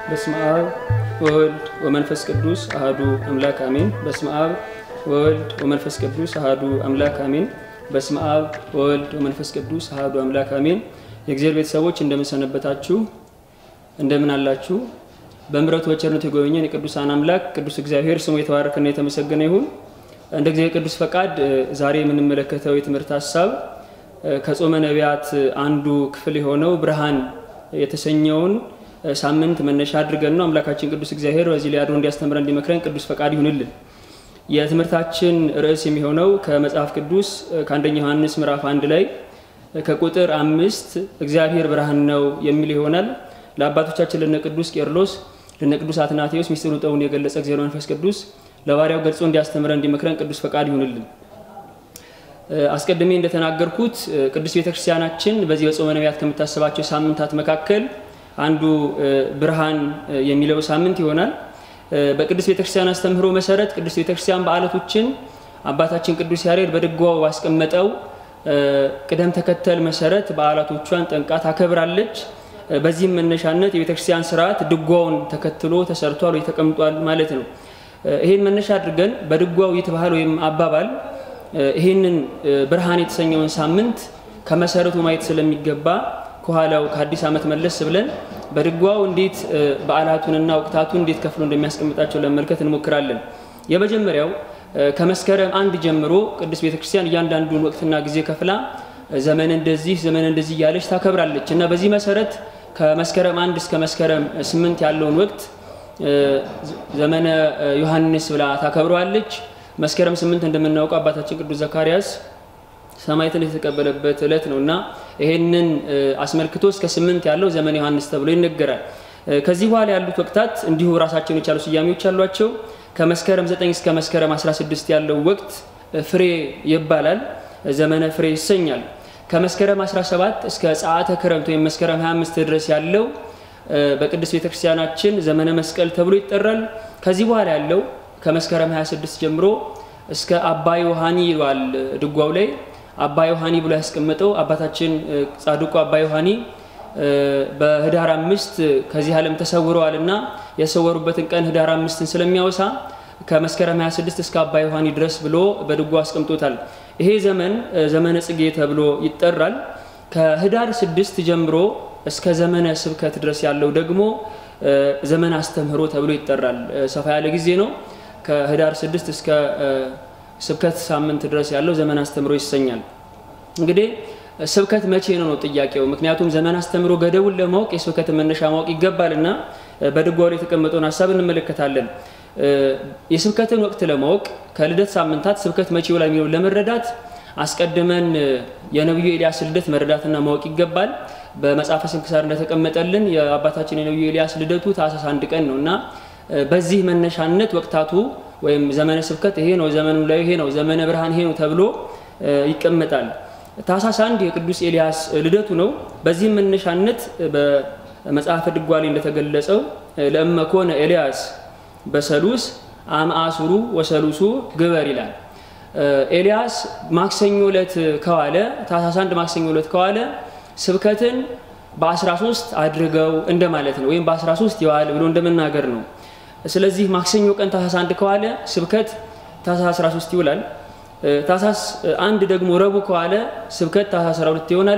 በስመ አብ ወወልድ ወመንፈስ ቅዱስ አህዱ አምላክ አሜን። በስመ አብ ወወልድ ወመንፈስ ቅዱስ አህዱ አምላክ አሜን። በስመ አብ ወወልድ ወመንፈስ ቅዱስ አህዱ አምላክ አሜን። የእግዚአብሔር ቤተሰቦች እንደምን ሰነበታችሁ? እንደምን አላችሁ? በምሕረቱ በቸርነቱ የጎበኘን የቅዱሳን አምላክ ቅዱስ እግዚአብሔር ስሙ የተባረከና የተመሰገነ ይሁን። እንደ እግዚአብሔር ቅዱስ ፈቃድ ዛሬ የምንመለከተው የትምህርት ሀሳብ ከጾመ ነቢያት አንዱ ክፍል የሆነው ብርሃን የተሰኘውን ሳምንት መነሻ አድርገን ነው። አምላካችን ቅዱስ እግዚአብሔር በዚህ ላይ አድሮ እንዲያስተምረን እንዲመክረን ቅዱስ ፈቃድ ይሁንልን። የትምህርታችን ርዕስ የሚሆነው ከመጽሐፍ ቅዱስ ከአንደኛ ዮሐንስ ምዕራፍ አንድ ላይ ከቁጥር አምስት እግዚአብሔር ብርሃን ነው የሚል ይሆናል። ለአባቶቻችን ለነ ቅዱስ ቄርሎስ ለነ ቅዱስ አትናቴዎስ ሚስጥሩን ጠውን የገለጸ እግዚአብሔር መንፈስ ቅዱስ ለባሪያው ገልጾ እንዲያስተምረን እንዲመክረን ቅዱስ ፈቃድ ይሁንልን። አስቀድሜ እንደተናገርኩት ቅዱስ ቤተክርስቲያናችን በዚህ በጾመ ነቢያት ከምታስባቸው ሳምንታት መካከል አንዱ ብርሃን የሚለው ሳምንት ይሆናል። በቅዱስ ቤተክርስቲያን አስተምህሮ መሰረት ቅዱስ ቤተክርስቲያን በዓላቶችን አባታችን ቅዱስ ያሬድ በድጓው ባስቀመጠው ቅደም ተከተል መሰረት በዓላቶቿን ጠንቃ ታከብራለች። በዚህም መነሻነት የቤተክርስቲያን ስርዓት ድጓውን ተከትሎ ተሰርቷል ወይ ተቀምጧል ማለት ነው። ይህን መነሻ አድርገን በድጓው ይትባህል ወይም አባባል ይህንን ብርሃን የተሰኘውን ሳምንት ከመሰረቱ ማየት ስለሚገባ ከኋላው ከአዲስ ዓመት መለስ ብለን በድጓው እንዴት በዓላቱንና ወቅታቱን እንዴት ከፍሎ እንደሚያስቀምጣቸው ለመመልከት እንሞክራለን። የመጀመሪያው ከመስከረም አንድ ጀምሮ ቅዱስ ቤተክርስቲያን እያንዳንዱን ወቅትና ጊዜ ከፍላ ዘመን እንደዚህ ዘመን እንደዚህ እያለች ታከብራለች እና በዚህ መሰረት ከመስከረም አንድ እስከ መስከረም ስምንት ያለውን ወቅት ዘመነ ዮሐንስ ብላ ታከብረዋለች። መስከረም ስምንት እንደምናውቀው አባታችን ቅዱስ ዘካርያስ ሰማዕትን የተቀበለበት ዕለት ነው እና ይሄንን አስመልክቶ እስከ ስምንት ያለው ዘመነ ዮሐንስ ተብሎ ይነገራል። ከዚህ በኋላ ያሉት ወቅታት እንዲሁ ራሳቸውን የቻሉ ስያሜዎች አሏቸው። ከመስከረም 9 እስከ መስከረም 16 ያለው ወቅት ፍሬ ይባላል፣ ዘመነ ፍሬ ይሰኛል። ከመስከረም 17 እስከ ጸአተ ክረምት ወይም መስከረም 25 ድረስ ያለው በቅዱስ ቤተክርስቲያናችን ዘመነ መስቀል ተብሎ ይጠራል። ከዚህ በኋላ ያለው ከመስከረም 26 ጀምሮ እስከ አባ ዮሐኒ ይሏል ድጓው ላይ አባ ዮሐኒ ብሎ ያስቀመጠው አባታችን ጻድቁ አባ ዮሐኒ በህዳር አምስት ከዚህ ዓለም ተሰውረዋል እና የሰወሩበትን ቀን ህዳር አምስትን ስለሚያወሳ ከመስከረም 26 እስከ አባ ዮሐኒ ድረስ ብሎ በድጓ አስቀምጦታል። ይሄ ዘመን ዘመነ ጽጌ ተብሎ ይጠራል። ከህዳር ስድስት ጀምሮ እስከ ዘመነ ስብከት ድረስ ያለው ደግሞ ዘመነ አስተምህሮ ተብሎ ይጠራል። ሰፋ ያለ ጊዜ ነው። ከህዳር ስድስት እስከ ስብከት ሳምንት ድረስ ያለው ዘመን አስተምሮ ይሰኛል። እንግዲህ ስብከት መቼ ነው ነው ጥያቄው። ምክንያቱም ዘመን አስተምሮ ገደቡን ለማወቅ የስብከትን መነሻ ማወቅ ይገባልና በድጓው ላይ የተቀመጠውን ሀሳብ እንመለከታለን። የስብከትን ወቅት ለማወቅ ከልደት ሳምንታት ስብከት መቼ ይውላል የሚለው ለመረዳት አስቀድመን የነቢዩ ኤልያስ ልደት መረዳትና ማወቅ ይገባል። በመጽሐፈ ስንክሳር እንደተቀመጠልን የአባታችን የነቢዩ ኤልያስ ልደቱ ታኅሳስ አንድ ቀን ነው እና በዚህ መነሻነት ወቅታቱ ወይም ዘመነ ስብከት ይሄ ነው፣ ዘመኑ ላይ ይሄ ነው፣ ዘመነ ብርሃን ይሄ ነው ተብሎ ይቀመጣል። ታኅሳስ አንድ የቅዱስ ኤልያስ ልደቱ ነው። በዚህም መነሻነት በመጽሐፈ ድጓ ላይ እንደተገለጸው ለእመኮነ ኤልያስ በሰሉስ አምአሱሩ ወሰሉሱ ግበር ይላል። ኤልያስ ማክሰኞ ዕለት ከዋለ ታኅሳስ አንድ ማክሰኞ ዕለት ከዋለ ስብከትን በ13 አድርገው እንደማለት ነው፣ ወይም በ13 ይዋል ብሎ እንደመናገር ነው። ስለዚህ ማክሰኞ ቀን ታኅሳስ አንድ ከዋለ ስብከት ታኅሳስ 13 ይውላል። ታኅሳስ አንድ ደግሞ ረቡዕ ከዋለ ስብከት ታኅሳስ 12 ይሆናል።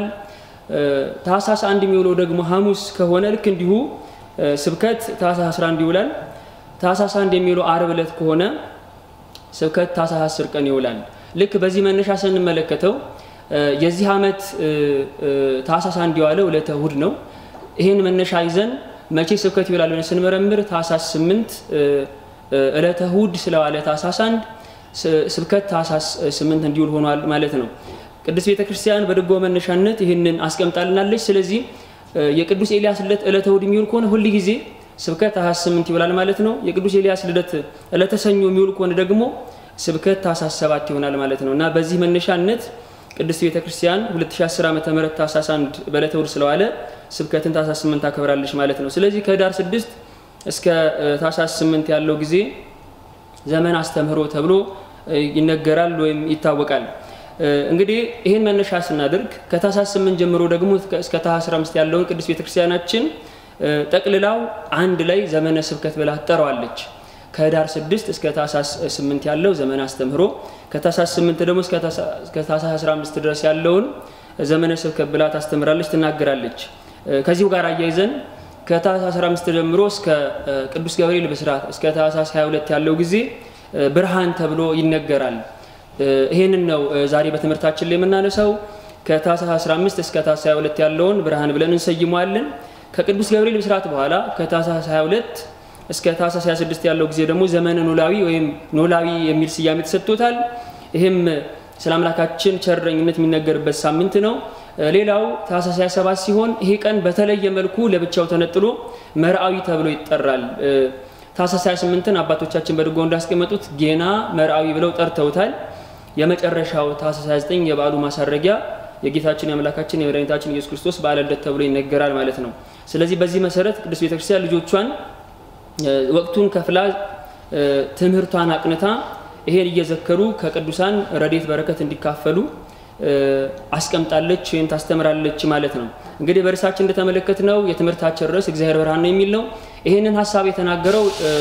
ታኅሳስ አንድ የሚውለው ደግሞ ሐሙስ ከሆነ ልክ እንዲሁ ስብከት ታኅሳስ 11 ይውላል። ታኅሳስ አንድ የሚውለው አርብ ዕለት ከሆነ ስብከት ታኅሳስ 10 ቀን ይውላል። ልክ በዚህ መነሻ ስንመለከተው የዚህ ዓመት ታኅሳስ አንድ የዋለው ዕለተ እሁድ ነው። ይህን መነሻ ይዘን መቼ ስብከት ይውላል ብለን ስንመረምር ታኅሳስ ስምንት ዕለተ እሁድ ስለዋለ ታኅሳስ አንድ ስብከት ታኅሳስ ስምንት እንዲውል ሆኗል ማለት ነው። ቅዱስ ቤተ ክርስቲያን በድጓ መነሻነት ይህንን አስቀምጣልናለች። ስለዚህ የቅዱስ ኤልያስ ልደት ዕለተ እሁድ የሚውል ከሆነ ሁል ጊዜ ስብከት ታኅሳስ ስምንት ይውላል ማለት ነው። የቅዱስ ኤልያስ ልደት ዕለተ ሰኞ የሚውል ከሆነ ደግሞ ስብከት ታኅሳስ ሰባት ይሆናል ማለት ነው እና በዚህ መነሻነት ቅድስት ቤተ ክርስቲያን 2010 ዓ ም ታኅሳስ አንድ በዕለተ እሁድ ስለዋለ ስብከትን ታኅሳስ ስምንት ታከብራለች ማለት ነው። ስለዚህ ከህዳር ስድስት እስከ ታኅሳስ ስምንት ያለው ጊዜ ዘመን አስተምህሮ ተብሎ ይነገራል ወይም ይታወቃል። እንግዲህ ይህን መነሻ ስናደርግ ከታኅሳስ ስምንት ጀምሮ ደግሞ እስከ ታኅሳስ አስራ አምስት ያለውን ቅዱስ ቤተክርስቲያናችን ጠቅልላው አንድ ላይ ዘመነ ስብከት ብላ ትጠራዋለች። ከህዳር 6 እስከ ታህሳስ 8 ያለው ዘመነ አስተምህሮ፣ ከታህሳስ 8 ደግሞ እስከ ታህሳስ 15 ድረስ ያለውን ዘመነ ስብከት ብላ ታስተምራለች፣ ትናገራለች። ከዚሁ ጋር አያይዘን ከታህሳስ 15 ጀምሮ እስከ ቅዱስ ገብርኤል ብስራት እስከ ታህሳስ 22 ያለው ጊዜ ብርሃን ተብሎ ይነገራል። ይህንን ነው ዛሬ በትምህርታችን ላይ የምናነሳው። ከታህሳስ 15 እስከ ታህሳስ 22 ያለውን ብርሃን ብለን እንሰይመዋለን። ከቅዱስ ገብርኤል ብስራት በኋላ ከታህሳስ 22 እስከ ታህሳስ 26 ያለው ጊዜ ደግሞ ዘመነ ኖላዊ ወይም ኖላዊ የሚል ስያሜ ተሰጥቶታል። ይህም ስለ አምላካችን ቸረኝነት የሚነገርበት ሳምንት ነው። ሌላው ታህሳስ 27 ሲሆን ይሄ ቀን በተለየ መልኩ ለብቻው ተነጥሎ መርአዊ ተብሎ ይጠራል። ታህሳስ 28ን አባቶቻችን በድጎ እንዳስቀመጡት ጌና መርአዊ ብለው ጠርተውታል። የመጨረሻው ታህሳስ 29 የበዓሉ ማሳረጊያ የጌታችን የአምላካችን የመድኃኒታችን ኢየሱስ ክርስቶስ በዓለ ልደት ተብሎ ይነገራል ማለት ነው። ስለዚህ በዚህ መሰረት ቅዱስ ቤተክርስቲያን ልጆቿን ወቅቱን ከፍላ ትምህርቷን አቅንታ ይሄን እየዘከሩ ከቅዱሳን ረድኤት በረከት እንዲካፈሉ አስቀምጣለች ወይም ታስተምራለች ማለት ነው። እንግዲህ በርዕሳችን እንደተመለከትነው የትምህርታችን ርዕስ እግዚአብሔር ብርሃን ነው የሚል ነው። ይህንን ሀሳብ የተናገረው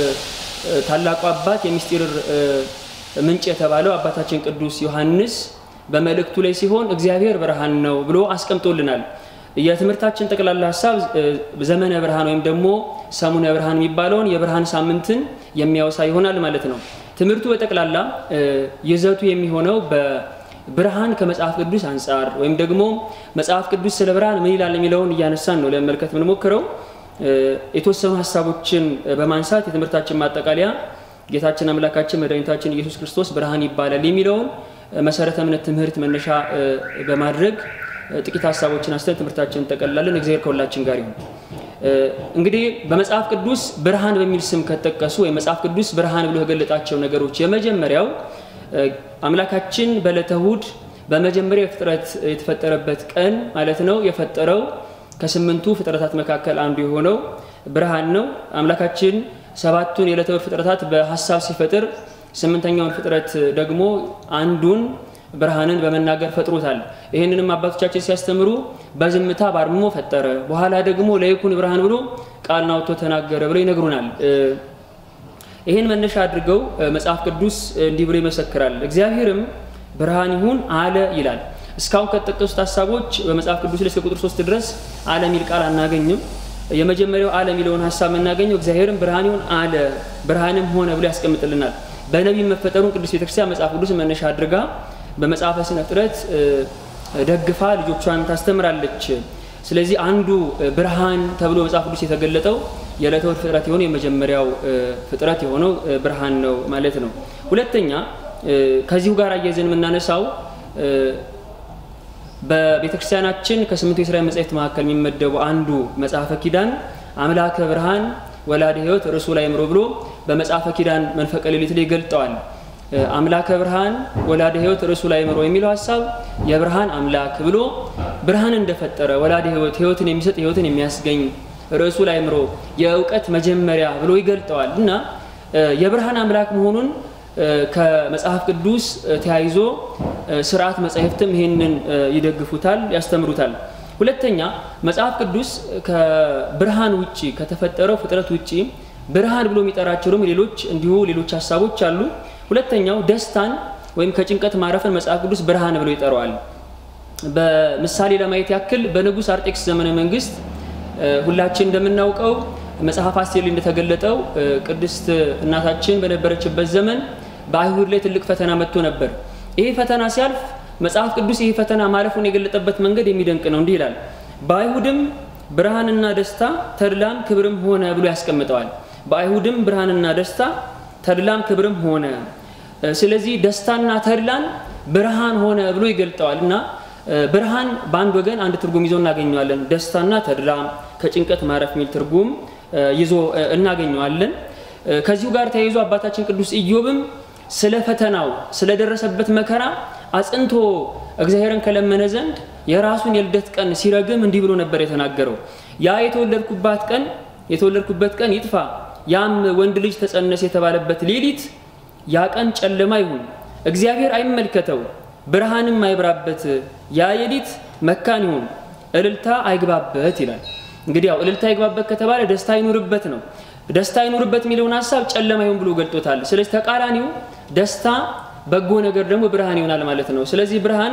ታላቁ አባት የሚስጢር ምንጭ የተባለው አባታችን ቅዱስ ዮሐንስ በመልእክቱ ላይ ሲሆን እግዚአብሔር ብርሃን ነው ብሎ አስቀምጦልናል። የትምህርታችን ጠቅላላ ሀሳብ ዘመነ ብርሃን ወይም ደግሞ ሰሙነ ብርሃን የሚባለውን የብርሃን ሳምንትን የሚያወሳ ይሆናል ማለት ነው። ትምህርቱ በጠቅላላ ይዘቱ የሚሆነው በብርሃን ከመጽሐፍ ቅዱስ አንጻር ወይም ደግሞ መጽሐፍ ቅዱስ ስለ ብርሃን ምን ይላል የሚለውን እያነሳን ነው ለመመልከት የምንሞክረው። የተወሰኑ ሀሳቦችን በማንሳት የትምህርታችን ማጠቃለያ ጌታችን አምላካችን መድኃኒታችን ኢየሱስ ክርስቶስ ብርሃን ይባላል የሚለውን መሰረተ እምነት ትምህርት መነሻ በማድረግ ጥቂት ሀሳቦችን አስተን ትምህርታችን እንጠቀልላለን። እግዚአብሔር ከሁላችን ጋር ይሁን። እንግዲህ በመጽሐፍ ቅዱስ ብርሃን በሚል ስም ከተጠቀሱ ወይም መጽሐፍ ቅዱስ ብርሃን ብሎ የገለጣቸው ነገሮች የመጀመሪያው አምላካችን በዕለተ እሑድ በመጀመሪያ ፍጥረት የተፈጠረበት ቀን ማለት ነው። የፈጠረው ከስምንቱ ፍጥረታት መካከል አንዱ የሆነው ብርሃን ነው። አምላካችን ሰባቱን የዕለተ እሑድ ፍጥረታት በሀሳብ ሲፈጥር ስምንተኛውን ፍጥረት ደግሞ አንዱን ብርሃንን በመናገር ፈጥሮታል። ይህንንም አባቶቻችን ሲያስተምሩ በዝምታ ባርምሞ ፈጠረ፣ በኋላ ደግሞ ለይኩን ብርሃን ብሎ ቃልን አውጥቶ ተናገረ ብለው ይነግሩናል። ይህን መነሻ አድርገው መጽሐፍ ቅዱስ እንዲህ ብሎ ይመሰክራል። እግዚአብሔርም ብርሃን ይሁን አለ ይላል። እስካሁን ከተጠቀሱት ሀሳቦች በመጽሐፍ ቅዱስ ላይ እስከ ቁጥር ሶስት ድረስ አለ የሚል ቃል አናገኝም። የመጀመሪያው አለ የሚለውን ሀሳብ የምናገኘው እግዚአብሔርም ብርሃን ይሁን አለ ብርሃንም ሆነ ብሎ ያስቀምጥልናል። በነቢይ መፈጠሩን ቅዱስ ቤተክርስቲያን መጽሐፍ ቅዱስ መነሻ አድርጋ በመጽሐፈ ስነ ፍጥረት ደግፋ ልጆቿን ታስተምራለች። ስለዚህ አንዱ ብርሃን ተብሎ መጽሐፍ ቅዱስ የተገለጠው የዕለተ እሑድ ፍጥረት የሆነው የመጀመሪያው ፍጥረት የሆነው ብርሃን ነው ማለት ነው። ሁለተኛ ከዚሁ ጋር አያይዘን የምናነሳው በቤተክርስቲያናችን ከስምንቱ የእስራኤል መጻሕፍት መካከል የሚመደቡ አንዱ መጽሐፈ ኪዳን አምላከ ብርሃን ወላደ ሕይወት ርሱ ላይ ምሮ ብሎ በመጽሐፈ ኪዳን መንፈቀ ሌሊት ላይ ገልጠዋል። አምላከ ብርሃን ወላደ ሕይወት ርሱ ላይ ምሮ የሚለው ሀሳብ የብርሃን አምላክ ብሎ ብርሃን እንደፈጠረ ወላደ ሕይወት ሕይወትን የሚሰጥ ሕይወትን የሚያስገኝ ርዕሱ ላይ ምሮ የእውቀት መጀመሪያ ብሎ ይገልጠዋል እና የብርሃን አምላክ መሆኑን ከመጽሐፍ ቅዱስ ተያይዞ ስርዓት መጻሕፍትም ይህንን ይደግፉታል፣ ያስተምሩታል። ሁለተኛ መጽሐፍ ቅዱስ ከብርሃን ውጪ ከተፈጠረው ፍጥረት ውጪ ብርሃን ብሎ የሚጠራቸው ደግሞ ሌሎች እንዲሁ ሌሎች ሀሳቦች አሉ። ሁለተኛው ደስታን ወይም ከጭንቀት ማረፍን መጽሐፍ ቅዱስ ብርሃን ብሎ ይጠራዋል። በምሳሌ ለማየት ያክል በንጉሥ አርጤክስ ዘመነ መንግስት ሁላችን እንደምናውቀው መጽሐፍ አስቴር ላይ እንደተገለጠው ቅድስት እናታችን በነበረችበት ዘመን በአይሁድ ላይ ትልቅ ፈተና መጥቶ ነበር። ይሄ ፈተና ሲያልፍ መጽሐፍ ቅዱስ ይህ ፈተና ማለፉን የገለጠበት መንገድ የሚደንቅ ነው። እንዲህ ይላል፣ በአይሁድም ብርሃንና ደስታ ተድላም ክብርም ሆነ ብሎ ያስቀምጠዋል። በአይሁድም ብርሃንና ደስታ ተድላም ክብርም ሆነ። ስለዚህ ደስታና ተድላን ብርሃን ሆነ ብሎ ይገልጠዋል እና ብርሃን በአንድ ወገን አንድ ትርጉም ይዞ እናገኘዋለን። ደስታና ተድላ ከጭንቀት ማረፍ የሚል ትርጉም ይዞ እናገኘዋለን። ከዚሁ ጋር ተያይዞ አባታችን ቅዱስ ኢዮብም ስለ ፈተናው ስለደረሰበት መከራ አጽንቶ እግዚአብሔርን ከለመነ ዘንድ የራሱን የልደት ቀን ሲረግም እንዲህ ብሎ ነበር የተናገረው። ያ የተወለድኩባት ቀን የተወለድኩበት ቀን ይጥፋ፣ ያም ወንድ ልጅ ተጸነሰ የተባለበት ሌሊት ያ ቀን ጨለማ ይሁን፣ እግዚአብሔር አይመልከተው፣ ብርሃንም አይብራበት፣ ያ ሌሊት መካን ይሁን፣ እልልታ አይግባበት ይላል። እንግዲህ ያው እልልታ ይግባበት ከተባለ ደስታ ይኑርበት ነው። ደስታ ይኑርበት የሚለውን ሀሳብ ጨለማ ይሁን ብሎ ገልጦታል። ስለዚህ ተቃራኒው ደስታ፣ በጎ ነገር ደግሞ ብርሃን ይሆናል ማለት ነው። ስለዚህ ብርሃን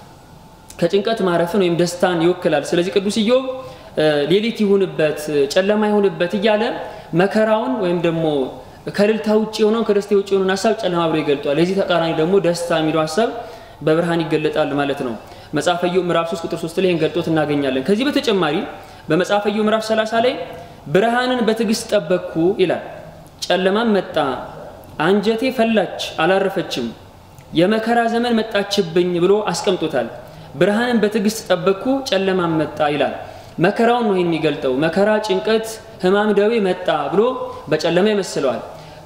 ከጭንቀት ማረፍን ወይም ደስታን ይወክላል። ስለዚህ ቅዱስ ኢዮብ ሌሊት ይሁንበት ጨለማ ይሁንበት እያለ መከራውን ወይም ደግሞ ከእልልታ ውጭ የሆነውን ከደስታ ውጭ የሆነውን ሀሳብ ጨለማ ብሎ ይገልጧል። የዚህ ተቃራኒ ደግሞ ደስታ የሚለው ሀሳብ በብርሃን ይገለጣል ማለት ነው። መጽሐፈ ኢዮብ ምዕራፍ 3 ቁጥር 3 ላይ ይህን ገልጦት እናገኛለን። ከዚህ በተጨማሪ በመጽሐፈ ኢዮብ ምዕራፍ 30 ላይ ብርሃንን በትዕግስት ጠበቅኩ ይላል። ጨለማም መጣ፣ አንጀቴ ፈላች አላረፈችም፣ የመከራ ዘመን መጣችብኝ ብሎ አስቀምጦታል። ብርሃንን በትዕግስት ጠበቅኩ፣ ጨለማም መጣ ይላል። መከራውን ነው የሚገልጠው። መከራ፣ ጭንቀት፣ ሕማም፣ ደዌ መጣ ብሎ በጨለማ ይመስለዋል።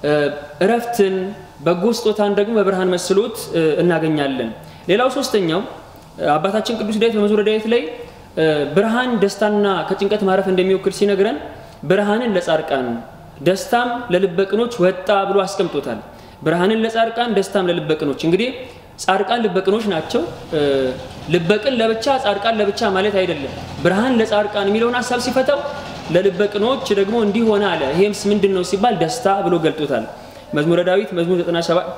እረፍትን፣ በጎ ስጦታን ደግሞ በብርሃን መስሎት እናገኛለን። ሌላው ሶስተኛው አባታችን ቅዱስ ዳዊት በመዝሙረ ዳዊት ላይ ብርሃን ደስታና ከጭንቀት ማረፍ እንደሚወክል ሲነግረን ብርሃንን ለጻድቃን ደስታም ለልበቅኖች ወጣ ብሎ አስቀምጦታል። ብርሃንን ለጻድቃን ደስታም ለልበቅኖች እንግዲህ ጻድቃን ልበቅኖች ናቸው። ልበቅን ለብቻ ጻድቃን ለብቻ ማለት አይደለም። ብርሃን ለጻድቃን የሚለውን ሀሳብ ሲፈታው ለልበቅኖች ደግሞ እንዲህ ሆነ አለ። ይሄምስ ምንድን ነው ሲባል ደስታ ብሎ ገልጦታል። መዝሙረ ዳዊት መዝሙር 97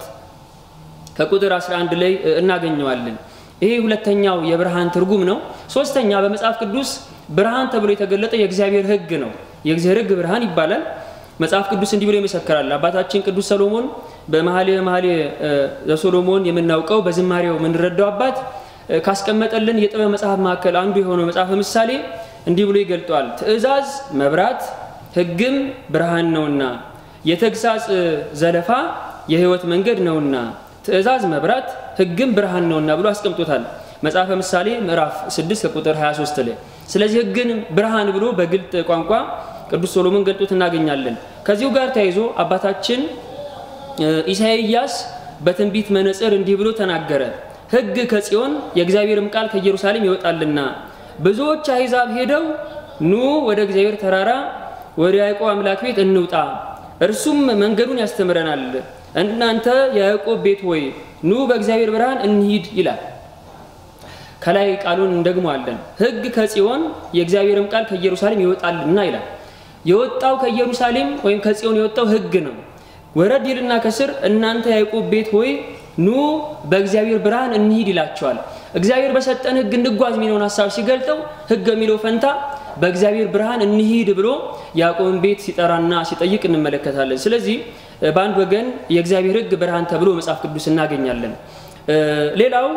ከቁጥር 11 ላይ እናገኘዋለን። ይሄ ሁለተኛው የብርሃን ትርጉም ነው። ሶስተኛ በመጽሐፍ ቅዱስ ብርሃን ተብሎ የተገለጠ የእግዚአብሔር ሕግ ነው። የእግዚአብሔር ሕግ ብርሃን ይባላል። መጽሐፍ ቅዱስ እንዲህ ብሎ ይመሰክራል። አባታችን ቅዱስ ሰሎሞን በመኃልየ መኃልየ ዘሰሎሞን የምናውቀው በዝማሬው የምንረዳው አባት ካስቀመጠልን የጥበብ መጽሐፍ መካከል አንዱ የሆነው መጽሐፈ ምሳሌ እንዲህ ብሎ ይገልጠዋል። ትእዛዝ መብራት ሕግም ብርሃን ነውና የተግሳጽ ዘለፋ የሕይወት መንገድ ነውና ትእዛዝ መብራት ሕግም ብርሃን ነውና ብሎ አስቀምጦታል። መጽሐፈ ምሳሌ ምዕራፍ 6 ከቁጥር 23 ላይ። ስለዚህ ሕግን ብርሃን ብሎ በግልጥ ቋንቋ ቅዱስ ሶሎሞን ገልጦት እናገኛለን። ከዚሁ ጋር ተያይዞ አባታችን ኢሳይያስ በትንቢት መነጽር እንዲህ ብሎ ተናገረ። ሕግ ከጽዮን የእግዚአብሔርም ቃል ከኢየሩሳሌም ይወጣልና ብዙዎች አሕዛብ ሄደው ኑ ወደ እግዚአብሔር ተራራ ወደ ያዕቆብ አምላክ ቤት እንውጣ፣ እርሱም መንገዱን ያስተምረናል። እናንተ የያዕቆብ ቤት ሆይ ኑ በእግዚአብሔር ብርሃን እንሂድ ይላል። ከላይ ቃሉን እንደግመዋለን። ሕግ ከጽዮን የእግዚአብሔርም ቃል ከኢየሩሳሌም ይወጣልና ይላል። የወጣው ከኢየሩሳሌም ወይም ከጽዮን የወጣው ሕግ ነው። ወረድ ይልና ከስር እናንተ ያዕቆብ ቤት ሆይ ኑ በእግዚአብሔር ብርሃን እንሂድ ይላቸዋል። እግዚአብሔር በሰጠን ሕግ እንጓዝ የሚለውን ሀሳብ ሲገልጠው ሕግ የሚለው ፈንታ በእግዚአብሔር ብርሃን እንሂድ ብሎ ያዕቆብን ቤት ሲጠራና ሲጠይቅ እንመለከታለን። ስለዚህ በአንድ ወገን የእግዚአብሔር ሕግ ብርሃን ተብሎ መጽሐፍ ቅዱስ እናገኛለን። ሌላው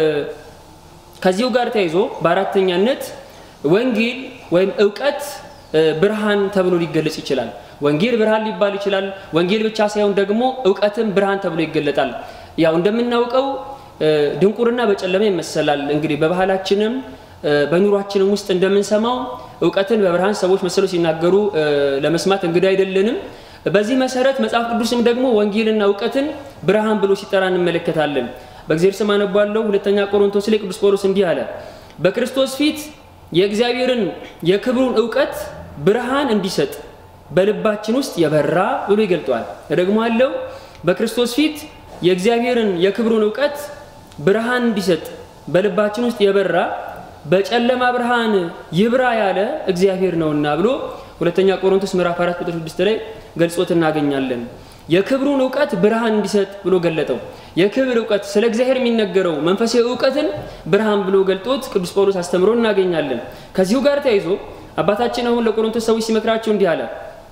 ከዚሁ ጋር ተያይዞ በአራተኛነት ወንጌል ወይም እውቀት ብርሃን ተብሎ ሊገለጽ ይችላል። ወንጌል ብርሃን ሊባል ይችላል። ወንጌል ብቻ ሳይሆን ደግሞ እውቀትም ብርሃን ተብሎ ይገለጣል። ያው እንደምናውቀው ድንቁርና በጨለማ ይመሰላል። እንግዲህ በባህላችንም በኑሯችንም ውስጥ እንደምንሰማው እውቀትን በብርሃን ሰዎች መስለው ሲናገሩ ለመስማት እንግዳ አይደለንም። በዚህ መሰረት መጽሐፍ ቅዱስም ደግሞ ወንጌልና እውቀትን ብርሃን ብሎ ሲጠራ እንመለከታለን። በእግዚአብሔር ስም አነባለሁ። ሁለተኛ ቆሮንቶስ ላይ ቅዱስ ጳውሎስ እንዲህ አለ፣ በክርስቶስ ፊት የእግዚአብሔርን የክብሩን እውቀት ብርሃን እንዲሰጥ በልባችን ውስጥ የበራ ብሎ ይገልጠዋል። ደግሞ አለው በክርስቶስ ፊት የእግዚአብሔርን የክብሩን እውቀት ብርሃን እንዲሰጥ በልባችን ውስጥ የበራ በጨለማ ብርሃን ይብራ ያለ እግዚአብሔር ነውና ብሎ ሁለተኛ ቆሮንቶስ ምዕራፍ 4 ቁጥር 6 ላይ ገልጾት እናገኛለን። የክብሩን እውቀት ብርሃን እንዲሰጥ ብሎ ገለጠው። የክብር እውቀት ስለ እግዚአብሔር የሚነገረው መንፈሳዊ እውቀትን ብርሃን ብሎ ገልጦት ቅዱስ ጳውሎስ አስተምሮ እናገኛለን። ከዚሁ ጋር ተያይዞ አባታችን አሁን ለቆሮንቶስ ሰዎች ሲመክራቸው እንዲህ አለ።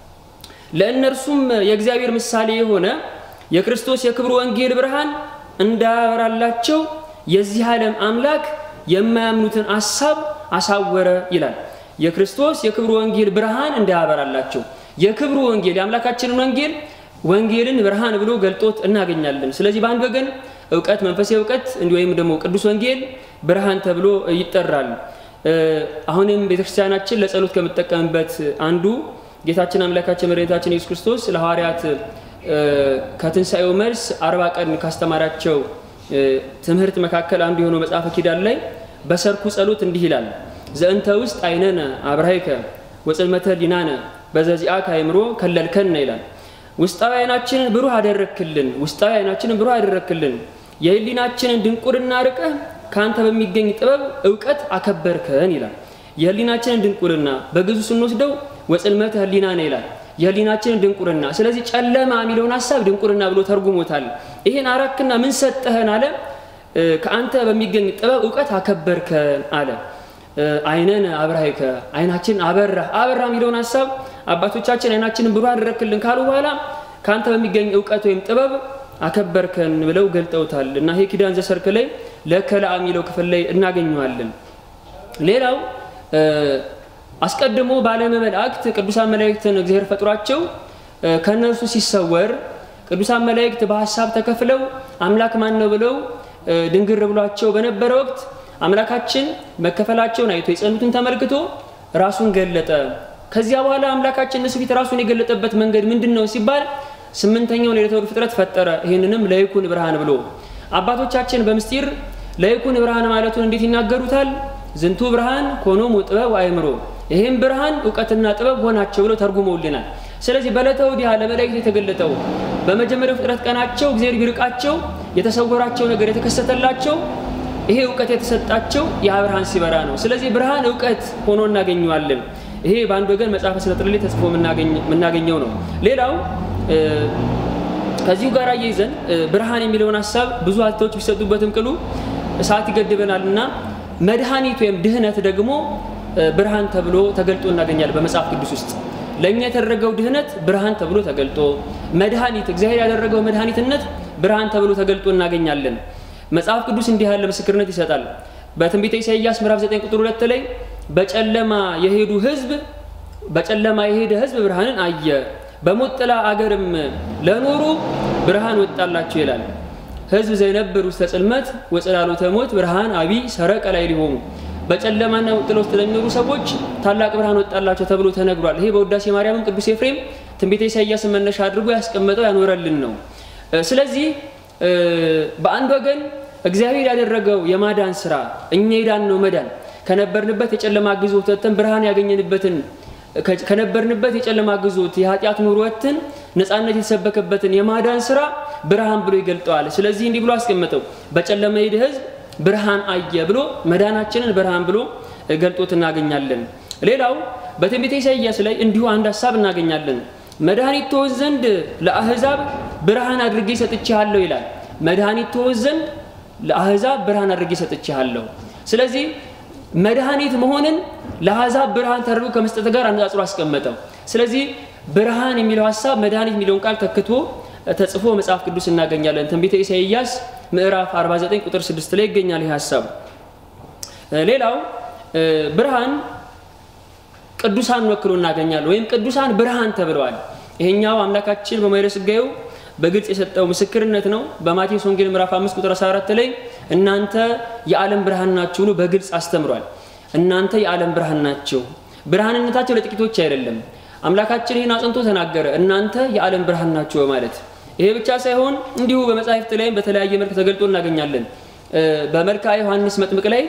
ለእነርሱም የእግዚአብሔር ምሳሌ የሆነ የክርስቶስ የክብሩ ወንጌል ብርሃን እንዳያበራላቸው የዚህ ዓለም አምላክ የማያምኑትን አሳብ አሳወረ ይላል። የክርስቶስ የክብሩ ወንጌል ብርሃን እንዳያበራላቸው የክብሩ ወንጌል የአምላካችንን ወንጌል ወንጌልን ብርሃን ብሎ ገልጦት እናገኛለን። ስለዚህ በአንድ ወገን እውቀት መንፈሳዊ እውቀት እንዲህ ወይም ደግሞ ቅዱስ ወንጌል ብርሃን ተብሎ ይጠራል። አሁንም ቤተክርስቲያናችን ለጸሎት ከምጠቀምበት አንዱ ጌታችን አምላካችን መድኃኒታችን ኢየሱስ ክርስቶስ ለሐዋርያት ከትንሣኤው መልስ አርባ ቀን ካስተማራቸው ትምህርት መካከል አንዱ የሆነው መጽሐፈ ኪዳን ላይ በሰርኩ ጸሎት እንዲህ ይላል ዘእንተ ውስጥ አይነነ አብርሃይከ ወጽልመተ ሊናነ በዘዚአከ አእምሮ ከለልከነ ይላል። ውስጣዊ አይናችንን ብሩህ አደረክልን፣ ውስጣዊ አይናችንን ብሩህ አደረክልን፣ የህሊናችንን ድንቁርና ርቀህ ከአንተ በሚገኝ ጥበብ እውቀት አከበርከን ይላል። የህሊናችንን ድንቁርና በግዙ ስንወስደው ወጽልመተ ህሊና ነው ይላል። የህሊናችንን ድንቁርና። ስለዚህ ጨለማ የሚለውን ሀሳብ ድንቁርና ብሎ ተርጉሞታል። ይሄን አራክና ምን ሰጠህን አለ። ከአንተ በሚገኝ ጥበብ እውቀት አከበርከን አለ። አይነን አብራይከ አይናችን አበራ አበራ የሚለውን ሀሳብ አባቶቻችን አይናችንን ብሩህ አደረክልን ካሉ በኋላ ከአንተ በሚገኝ እውቀት ወይም ጥበብ አከበርከን ብለው ገልጠውታል። እና ይሄ ኪዳን ዘሰርክ ላይ ለከላ የሚለው ክፍል ላይ እናገኘዋለን። ሌላው አስቀድሞ በዓለመ መላእክት ቅዱሳን መላእክትን እግዚአብሔር ፈጥሯቸው ከእነርሱ ሲሰወር ቅዱሳን መላእክት በሀሳብ ተከፍለው አምላክ ማን ነው ብለው ድንግር ብሏቸው በነበረ ወቅት አምላካችን መከፈላቸውን አይቶ የጸኑትን ተመልክቶ ራሱን ገለጠ። ከዚያ በኋላ አምላካችን እነሱ ፊት ራሱን የገለጠበት መንገድ ምንድን ነው ሲባል ስምንተኛውን የዕለተ ፍጥረት ፈጠረ። ይህንንም ለይኩን ብርሃን ብሎ አባቶቻችን በምስጢር ለይኩን ብርሃን ማለቱን እንዴት ይናገሩታል? ዝንቱ ብርሃን ኮኖሙ ጥበብ አእምሮ፣ ይህም ብርሃን እውቀትና ጥበብ ሆናቸው ብለው ተርጉመውልናል። ስለዚህ በዕለተ ወዲያ ለመላእክት የተገለጠው በመጀመሪያው ፍጥረት ቀናቸው እግዚአብሔር ቢርቃቸው የተሰወራቸው ነገር የተከሰተላቸው ይሄ እውቀት የተሰጣቸው ያ ብርሃን ሲበራ ነው። ስለዚህ ብርሃን እውቀት ሆኖ እናገኘዋለን። ይሄ በአንድ ወገን መጽሐፈ ስነጥበብ ላይ ተጽፎ የምናገኘው ነው። ሌላው ከዚሁ ጋር አያይዘን ብርሃን የሚለውን ሀሳብ ብዙ ሀተዎች ቢሰጡበትም ቅሉ ሰዓት ይገድበናል እና መድኃኒት ወይም ድህነት ደግሞ ብርሃን ተብሎ ተገልጦ እናገኛለን በመጽሐፍ ቅዱስ ውስጥ ለእኛ የተደረገው ድህነት ብርሃን ተብሎ ተገልጦ መድኃኒት እግዚአብሔር ያደረገው መድኃኒትነት ብርሃን ተብሎ ተገልጦ እናገኛለን። መጽሐፍ ቅዱስ እንዲህ ያለ ምስክርነት ይሰጣል። በትንቢተ ኢሳይያስ ምዕራፍ 9 ቁጥር 2 ላይ በጨለማ የሄዱ ህዝብ በጨለማ የሄደ ህዝብ ብርሃንን አየ፣ በሞት ጥላ አገርም ለኖሩ ብርሃን ወጣላቸው ይላል። ህዝብ ዘይነብር ውስተ ጽልመት ወጽላሎተ ሞት ብርሃን አቢይ ሰረቀ ላይ ሊሆኑ በጨለማና ጥላ ውስጥ ለሚኖሩ ሰዎች ታላቅ ብርሃን ወጣላቸው ተብሎ ተነግሯል። ይሄ በውዳሴ ማርያምም ቅዱስ ኤፍሬም ትንቢተ ኢሳይያስን መነሻ አድርጎ ያስቀመጠው ያኖረልን ነው። ስለዚህ በአንድ ወገን እግዚአብሔር ያደረገው የማዳን ስራ እኛ የዳን ነው መዳን ከነበርንበት የጨለማ ግዞት ወጥተን ብርሃን ያገኘንበትን ከነበርንበት የጨለማ ግዞት የኃጢአት ኑሮ ወጥተን ነፃነት የተሰበከበትን የማዳን ስራ ብርሃን ብሎ ይገልጠዋል። ስለዚህ እንዲህ ብሎ አስቀመጠው፣ በጨለማ የሄደ ህዝብ ብርሃን አየ ብሎ መዳናችንን ብርሃን ብሎ ገልጦት እናገኛለን። ሌላው በትንቢተ ኢሳይያስ ላይ እንዲሁ አንድ ሀሳብ እናገኛለን። መድኃኒት ትሆን ዘንድ ለአህዛብ ብርሃን አድርጌ ሰጥቼሃለሁ ይላል። መድኃኒት ትሆን ዘንድ ለአህዛብ ብርሃን አድርጌ ሰጥቼሃለሁ። ስለዚህ መድኃኒት መሆንን ለአህዛብ ብርሃን ተደርጎ ከመስጠት ጋር አነጻጽሮ አስቀመጠው። ስለዚህ ብርሃን የሚለው ሀሳብ መድኃኒት የሚለውን ቃል ተክቶ ተጽፎ መጽሐፍ ቅዱስ እናገኛለን። ትንቢተ ኢሳይያስ ምዕራፍ 49 ቁጥር 6 ላይ ይገኛል ይህ ሀሳብ። ሌላው ብርሃን ቅዱሳን ወክሎ እናገኛለን፣ ወይም ቅዱሳን ብርሃን ተብለዋል። ይሄኛው አምላካችን በማይረ ሥጋዌው በግልጽ የሰጠው ምስክርነት ነው። በማቴዎስ ወንጌል ምዕራፍ 5 ቁጥር 14 ላይ እናንተ የዓለም ብርሃን ናችሁ ብሎ በግልጽ አስተምሯል። እናንተ የዓለም ብርሃን ናቸው። ብርሃንነታቸው ለጥቂቶች አይደለም። አምላካችን ይህን አጽንቶ ተናገረ። እናንተ የዓለም ብርሃን ናችሁ በማለት ይሄ ብቻ ሳይሆን እንዲሁ በመጻሕፍት ላይም በተለያየ መልክ ተገልጦ እናገኛለን። በመልክዓ ዮሐንስ መጥምቅ ላይ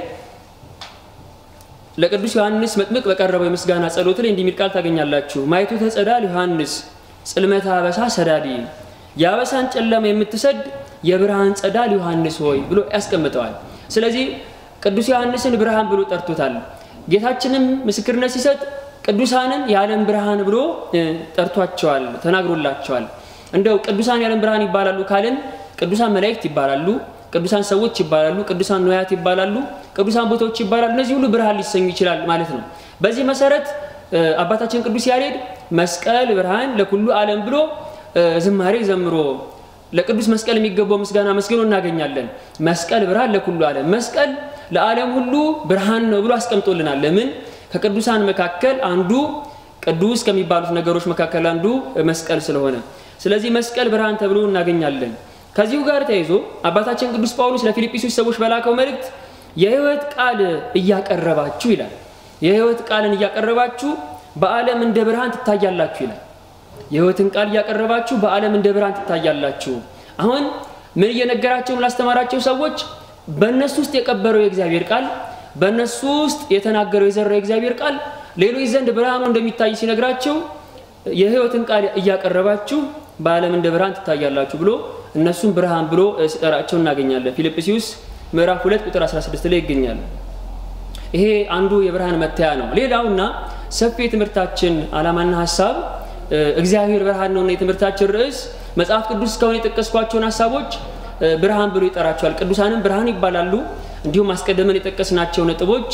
ለቅዱስ ዮሐንስ መጥምቅ በቀረበው የምስጋና ጸሎት ላይ እንዲህ የሚል ቃል ታገኛላችሁ። ማይቱ ተጸዳል ዮሐንስ ጽልመተ አበሳ ሰዳዲ የአበሳን ጨለማ የምትሰድ የብርሃን ጸዳል ዮሐንስ ሆይ ብሎ ያስቀምጠዋል። ስለዚህ ቅዱስ ዮሐንስን ብርሃን ብሎ ጠርቶታል። ጌታችንም ምስክርነት ሲሰጥ ቅዱሳንን የዓለም ብርሃን ብሎ ጠርቷቸዋል፣ ተናግሮላቸዋል። እንደው ቅዱሳን የዓለም ብርሃን ይባላሉ ካልን ቅዱሳን መላእክት ይባላሉ፣ ቅዱሳን ሰዎች ይባላሉ፣ ቅዱሳን ነዋያት ይባላሉ፣ ቅዱሳን ቦታዎች ይባላሉ። እነዚህ ሁሉ ብርሃን ሊሰኙ ይችላል ማለት ነው። በዚህ መሰረት አባታችን ቅዱስ ያሬድ መስቀል ብርሃን ለኩሉ ዓለም ብሎ ዝማሬ ዘምሮ ለቅዱስ መስቀል የሚገባው ምስጋና መስግኖ እናገኛለን። መስቀል ብርሃን ለኩሉ ዓለም፣ መስቀል ለዓለም ሁሉ ብርሃን ነው ብሎ አስቀምጦልናል። ለምን? ከቅዱሳን መካከል አንዱ ቅዱስ ከሚባሉት ነገሮች መካከል አንዱ መስቀል ስለሆነ፣ ስለዚህ መስቀል ብርሃን ተብሎ እናገኛለን። ከዚሁ ጋር ተያይዞ አባታችን ቅዱስ ጳውሎስ ለፊልጵስዩስ ሰዎች በላከው መልእክት የሕይወት ቃል እያቀረባችሁ ይላል። የሕይወት ቃልን እያቀረባችሁ በዓለም እንደ ብርሃን ትታያላችሁ ይላል። የሕይወትን ቃል እያቀረባችሁ በዓለም እንደ ብርሃን ትታያላችሁ። አሁን ምን እየነገራቸው ላስተማራቸው ሰዎች በእነሱ ውስጥ የቀበረው የእግዚአብሔር ቃል በእነሱ ውስጥ የተናገረው የዘራው የእግዚአብሔር ቃል ሌሎች ዘንድ ብርሃኑ እንደሚታይ ሲነግራቸው የሕይወትን ቃል እያቀረባችሁ በዓለም እንደ ብርሃን ትታያላችሁ ብሎ እነሱም ብርሃን ብሎ ሲጠራቸው እናገኛለን። ፊልጵስዩስ ምዕራፍ 2 ቁጥር 16 ላይ ይገኛል። ይሄ አንዱ የብርሃን መታያ ነው። ሌላውና ሰፊ የትምህርታችን ዓላማና ሀሳብ እግዚአብሔር ብርሃን ነውና የትምህርታችን ርዕስ መጽሐፍ ቅዱስ እስካሁን የጠቀስኳቸውን ሀሳቦች ብርሃን ብሎ ይጠራቸዋል። ቅዱሳንም ብርሃን ይባላሉ። እንዲሁም አስቀድመን የጠቀስናቸው ነጥቦች